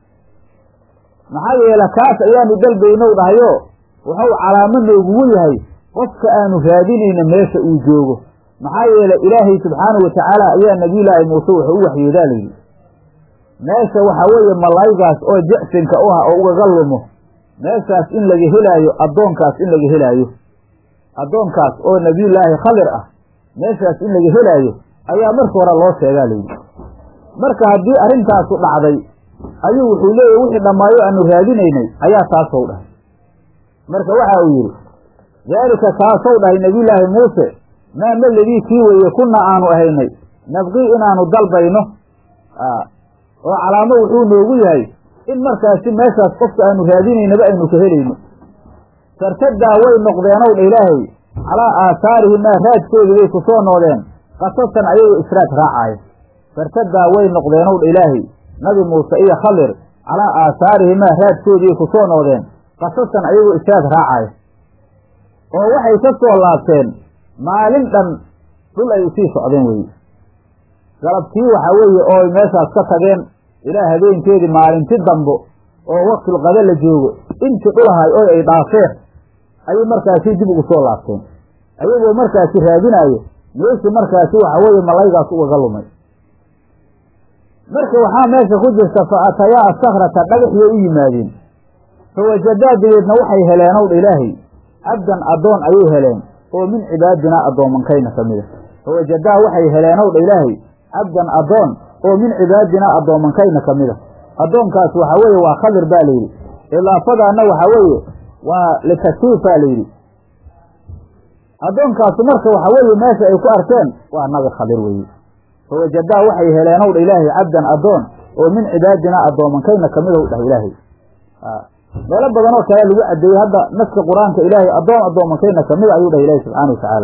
maxaa yeele kaas ayaanu dalbaynow dhahayo wuxuu calaamo noogugu yahay qofka aanu raadinayna meesha uu joogo maxaa yeele ilaahay subxaanahu watacaala ayaa nabiyullaahi muuse wuxuu u waxyoodaa layidhi meesha waxaa weeye malaygaas oo jecsinka u ah oo ugaga lumo meeshaas in laga helaayo addoonkaas in laga helaayo addoonkaas oo nebiyullaahi khadir ah meeshaas in laga helaayo ayaa marka hore loo sheegaa layidhi marka haddii arrintaasu dhacday ayuu wuxuu leeyahy wixii dhammaayo aanu raadinaynay ayaa taasow dhahay marka waxa uu yidhi daalika taasow dhahay nebiyullaahi muuse maa maladii kii weeye kuna aanu ahaynay nabqii inaanu dalbayno oo calaamo wuxuu noogu yahay in markaasi meeshaas qofka aanu raadinaynaba aynu ka helayno fartadaa way noqdeenow dha ilaahay calaa aahaarihimaa raadkoodii bay ku soo noodeen qasasan ayagoo israad raacaya fartadaa way noqdeenow dha ilaahay nabi muuse iyo khadir calaa aahaarihimaa raadkoodiiay ku soo noodeen qasasan ayagoo israad raacaya oo waxay ka soo laabteen maalin dhan dhul ay usii socdeen weye galabtii waxaa weeye oo meeshaas ka tageen ilaa habeenkeedii maalinti dambo oo waqtilqada la joogo intii dhulahay oo ay dhaafeen ayay markaasi dib ugu soo laabteen ayagoo markaasi raadinaayo meeshii markaasi waxa weeye malaygaas ugaga lumay marka waxaa meesha ku jirta fa atayaa asakrata dhagaxiyay u yimaadeen fa wajadaa dabeedna waxay heleenow dha ilaahay cabdan addoon ayay heleen oo min cibaadinaa addoomankayna ka mida fa wajadaa waxay heleenow dha ilaahay cabdan addoon oo min cibaadinaa addoomankayna ka mida addoonkaas waxaa weeye waa khadir baa layidhi idaafadaana waxaa weeye waa litakfiifaa layidhi addoonkaasu marka waxaa weeye meesha ay ku arkeen waa nabi khadir weeye fa wajadaa waxay heleenow dha ilaahay cabdan addoon oo min cibaadinaa addoomankayna kamidow dhah ilaahay meelo badan oo kale lagu cadeeyey hadda naska qur-aanka ilaahay addoon addoomankayna kamida ayuu dhahay ilaahi subxaana watacaala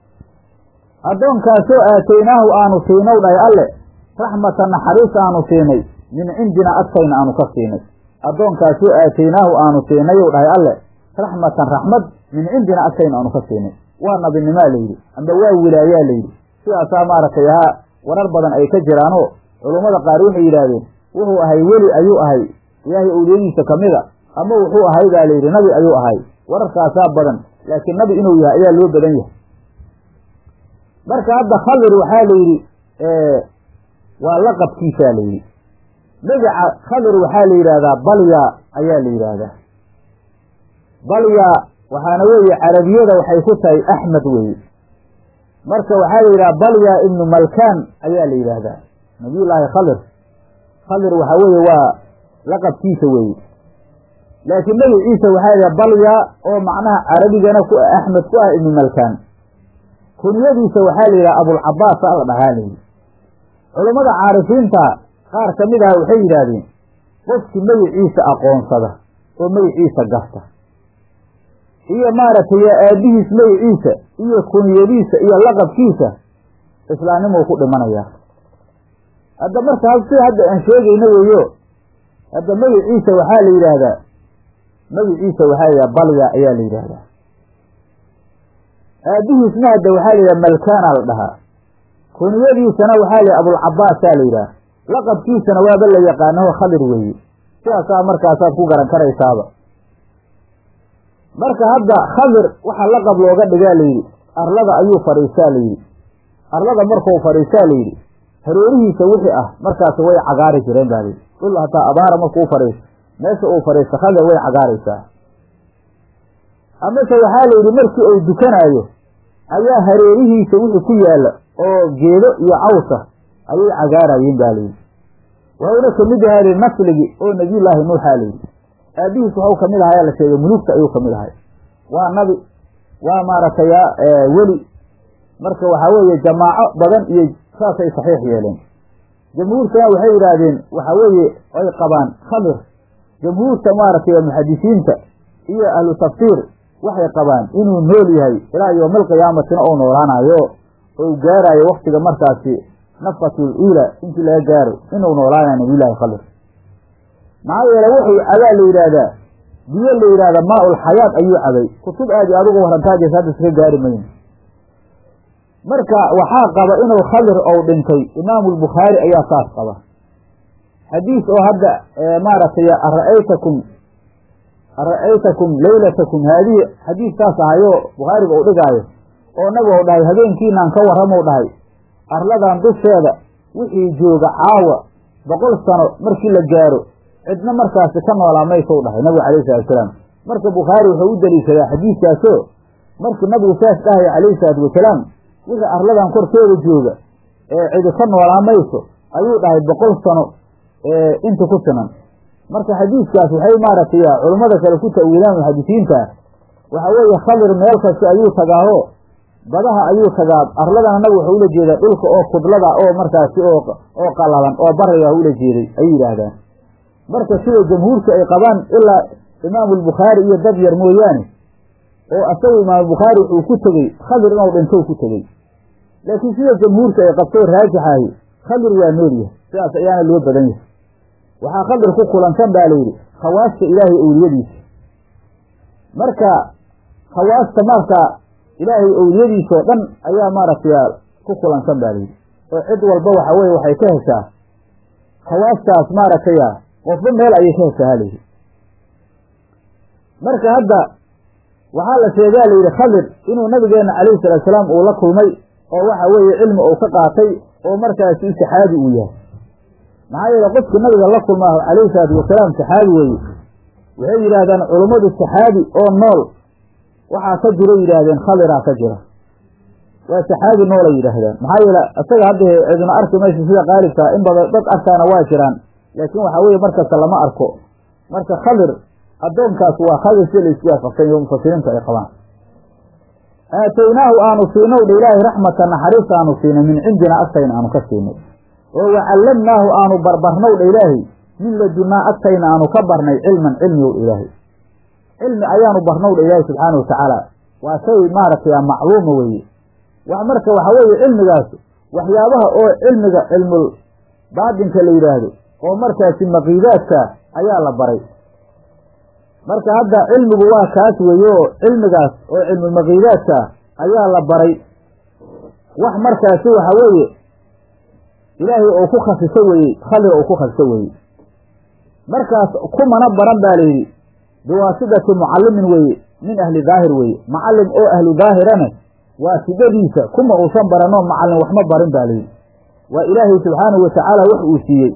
addoonkaasoo aataynaahu aanu siinow dhahay alle raxmatan naxariis aanu siinay min cindina agtayna aanu ka siinay addoonkaasoo aataynaahu aanu siinayow dhahay alle raxmatan raxmad min cindina agtayna aanu ka siinay waa nabinimaa layidhi amba waa wilaayaa layidhi sidaasaa maaragtay ahaa warar badan ay ka jiraanoo culummada qaar waxay yidhaahdeen wuxuu ahay weli ayuu ahay ilaahay owliyadiisa kamida ama wuxuu ahay baa layidhi nabi ayuu ahay wararkaasaa badan laakiin nabi inuu yahay ayaa loo badan yahay marka hadda khadir waxaa la yidhi waa laqabkiisaa la yidhi magaca khadir waxaa la yidhaahdaa balya ayaa la yidhaahdaa balya waxaana weeye carabiyada waxay ku tahay axmed weeye marka waxaa la yidhaha balya ibnu malkan ayaa la yidhaahdaa nabiyullaahi khadir khadir waxaa weeye waa laqabkiisa weeye laakiin magaciisa waxaa yidhaha balya oo macnaha carabigana ku axmed ku ah ibnu malkan kunyadiisa waxaa la yidhaha abulcabaas a la dhahaa layidhi culummada caarifiinta qaar ka mid ah waxay yidhaahdeen qofkii magiciisa aqoonsada oo magiciisa garta iyo maaragtay aabihiis magiciisa iyo kunyadiisa iyo laqabkiisa islaamnimuu ku dhimanayaa hadda marka sida hadda aan sheegayno weeyo hadda magiciisa waxaa la yidhaahdaa magiciisa waxaa la yidhaha balya ayaa la yidhaahdaa aabihiisna hadda waxaa la yidhaha malkaana la dhahaa kuniyadiisana waxaa la yidhaha abulcabaasaa la yidhaha laqabkiisana waaba la yaqaanaho khadir weeye sidaasaa markaasaad ku garan karaysaaba marka hadda khadir waxa laqab looga dhigaa layidhi arlada ayuu fadhiistaa layidhi arlada markuu fadhiistaa layidhi hareerihiisa wixii ah markaasi way cagaari jireen baa layidhi dhul hataa abaara markuu fadhiisto meesha uu fadhiisto khadir way cagaaraysaa amase waxaa layidhi markii uu dukanaayo ayaa hareerihiisa wixii ku yaalla oo geedo iyo cawsa ayay cagaarayeen ba layidhi waxuuna kamid yahay li nasligii oo nebiyullaahi nuuxaa layidhi aabihiis waxuu kamid ahaa la sheegay mulugta ayuu kamid ahay waa nabi waa maaragtay weli marka waxaa weeye jamaaco badan iyo saasay saxiix yeeleen jamhuurtana waxay yidhaahdeen waxa weeye ay qabaan khamir jamhuurta maaragtay muxadisiinta iyo ahlu tafsiir waxay qabaan inuu nool yahay ilaa yowmalqiyaamatina ou noolaanayo ou gaarayo waktiga markaasi nafatul uula intii laga gaaro inuu noolaanayo nabiyullaahi khadir maxaa yeele wuxuu cabaa la yidhaahdaa biyo la yidhahda maa-ul xayaat ayuu cabay kutub aad iyo adigu warantaajaysa hadda iska gaari mayno marka waxaa qaba inuu khadir ou dhintay imaamu lbukhaari ayaa saas qaba xadiis oo hadda maaragtay ara-aytakum ara-aytakum leylatakum haadihi xadiis saas ahayo bukhaariga uu dhigaayo oo nabi ou dhahay habeenkiinaan ka warramou dhahay arladan dusheeda wixii jooga caawa boqol sano markii la gaaro cidna markaasi ka noolaa maysou dhahay nabigu calayhi salatu wasalaam marka bukhaari wuxuu u daliishadaa xadiiskaasoo markii nabigu saas dhahaya calayhi salaatu wasalaam wixii arladan korkeeda jooga ee cidi ka noolaa mayso ayuu dhahay boqol sano inta ku sinan marka xadiiskaas waxay maaragtay culummada kale ku ta'wiilaan muxadisiinta waxa weeye khadir meel kasta ayuu tagaaho badaha ayuu tagaa arladana nabi wuxuu ula jeedaa dhulka oo kudlada oo markaasi oo oo qalalan oo bariga ula jeeday ayay yidhaahdaan marka sida jamhuurka ay qabaan ilaa imaamu albukhaari iyo dad yar mooyaane oo asagu imaamubukhaari wuxuu ku tegey khadir inuu dhintou ku tegey laakiin sida jamhuurka ay qabtoo raajixahi khadir waa nool yahay sidaas ayaana loo badan yahay waxaa khadir ku kulansan baa layidhi khawaasta ilaahay owliyadiisa marka khawaasta marka ilaahay owliyadiisoo dhan ayaa maaragtay ku kulansan baa layidhi oo cid walba waxa weye waxay ka heshaa khawaastaas maaragtay qofba meel ayay ka heshaa halayidhi marka hadda waxaa la sheegaa layidhi khadir inuu nabigeena calayhi salaatu salaam uu la kulmay oo waxa weeye cilmi uu ka qaatay oo markaasi saxaabi uu yahay maxaa yeele qofkii nabiga la kulmaaho calayhi salaatu wasalaam saxaabi weeye waxay yidhaahdaan culummadu saxaabi oo nool waxaa ka jira yidhaahdeen khadiraa ka jira waa saxaabi noolay yidhaahdaan maxaa yeele isaga hadda cidna arki mayso sida qaalibkaa in badan dad arkaana waa jiraan laakiin waxaa weeye markasta lama arko marka khadir addoonkaas waa khadir sida la isku waafaqsan yaho mufasiriintu ay qabaan aataynaahu aanu siinow dha ilaahay raxmatan naxariis aanu siinay min cindina agtayna aanu ka siinay oo wacallamnaahu aanu barbarnow dha ilaahay min ladunnaa agtayna aanu ka barnay cilman cilmigow dha ilaahay cilmi ayaanu barnow dha ilaahay subxaana watacaala waa shay maaragtay macluuma weeye wax marka waxa weeye cilmigaas waxyaabaha oo cilmiga cilmul baatinka la yidhaahdo oo markaasi maqiidaadka ayaa la baray marka hadda cilmigu waa kaas weeye oo cilmigaas oo cilmulmaqiidaadka ayaa la baray wax markaasi waxa weeye ilaahay oo ku khasiso weeye khadir oo ku khasiso weeye markaas kumana baran baa layidhi biwaasidati mucallimin weeye min ahli daahir weeye macallim oo ahlu daahirana waasidadiisa kuma uusan baranoo macallin waxma barin baa layidhi waa ilaahay subxaanahu watacaala wax uu siiyey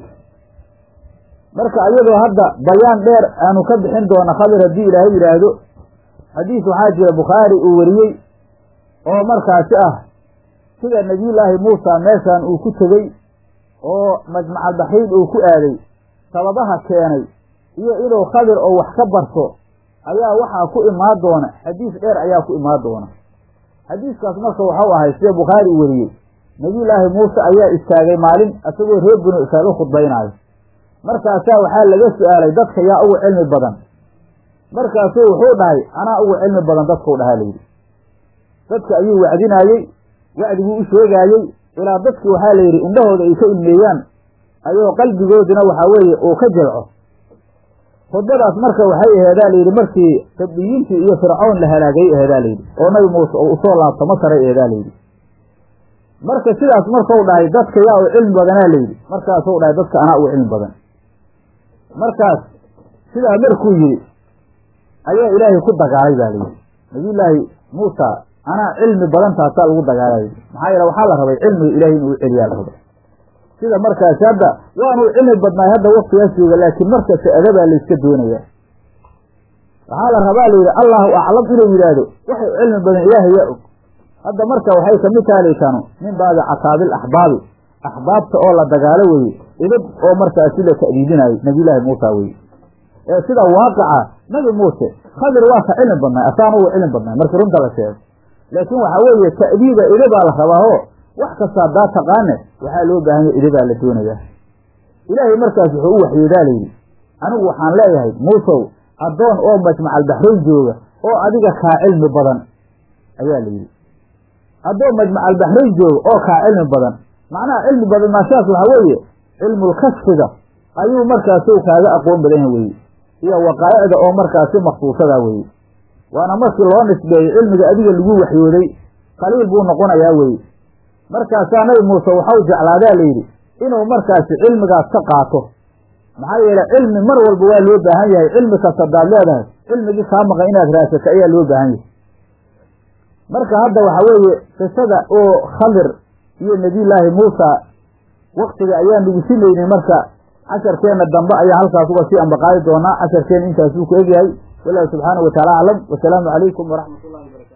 marka iyadoo hadda bayaan dheer aanu ka bixin doono khadir haddii ilaahay yidhaahdo xadiis waxaa jira bukhaari uu wariyey oo markaasi ah sida nebiyullaahi muusa meeshan uu ku tegey oo majmacalbaxiid uu ku aaday sababaha keenay iyo inuu khadir oo wax ka barto ayaa waxaa ku imaan doona xadiis dheer ayaa ku imaan doona xadiiskaas marka waxau ahay sida bukhaari uu wariyey nebiyullaahi muuse ayaa istaagay maalin isagoo reer binu israa'iil u khudbaynaayo markaasaa waxaa laga su-aalay dadka yaa ugu cilmi badan markaasuu wuxuu dhahay anaa ugu cilmi badan dadkuu dhahaa layidhi dadka ayuu wacdinaayey wacdiguu u sheegaayey ilaa dadki waxaa layidhi indhahooda ay ka ilmeeyaan ayoo qalbigoodina waxaa weeye uu ka jilco khudbadaas marka waxay aheedaa layidhi markii tabdiyiintii iyo fircoon la halaagayay aheedaa layidhi oo nabi muuse oo usoo laabto masaray aheedaa layidhi marka sidaas markau dhahay dadka yaa u cilmi badanaa layidhi markaasuu dhahay dadka anaa ugu cilmi badan markaas sidaa markuu yidhi ayaa ilaahay ku dagaalay baa layidhi nabiyullaahi muusa anaa cilmi badan taasaa lagu dagaalay maxaa yeele waxaa la rabay cilmiga ilaahay inuu celiyaa la rabay sida markaasi hadda waanu cilmi badnaay hadda waktigaas jooga laakiin markasta adabaa layska doonaya waxaa la rabaa layidhi allahu aclam inuu yidhaahdo waxay cilmi badan ilaahay yaa og hadda marka waxay kamid taha laytanu min baabi cataabil axbaabi axbaabta oo la dagaalo weye idab oo markaasi la ta'diidinayo nabiyullaahi muusa weye ee sida waaqica nabi muuse khadir waa ka cilmi badnaay asaana wuu cilmi badnaay markii runta la sheego laakiin waxaa weeye ta'diiba idabaa la rabaaho wax kasta haddaa taqaane waxaa loo baahan yahay idabaa la doonayaa ilaahay markaas wuxuu u waxyoodaa layidhi anigu waxaan leeyahay muusow addoon oo majmacalbaxrayn jooga oo adiga kaa cilmi badan ayaa la yidhi addoon majmacalbaxrayn jooga oo kaa cilmi badan macnaha cilmi badan maashaas waxaa weeye cilmulkashfiga ayuu markaasi kaaga aqoon badan yaha weye iyo waqaa'icda oo markaasi maksuusada weye waana markii loo nisbeeyey cilmiga adiga lagu waxyooday qaliil buu noqonayaa weye markaasaa nabi muuse waxau jeclaadaa layidhi inuu markaasi cilmigaas ka qaato maxaa yeele cilmi mar walba waa loo baahan yahay cilmi kasta hadaad leedahay cilmigii kaa maqan inaad raasata ayaa loo baahan yahay marka hadda waxaa weeye qisada oo khadir iyo nebiyullaahi muusa waktiga ayaan nagu simaynay marka casharkeenna dambe ayaa halkaas uga sii ambaqaadi doonaa casharkeenna intaasuu ku egyahay wallahu subxaanahu wataala aclam wasalaamu calaykum waraxmat ullahi wabarakatu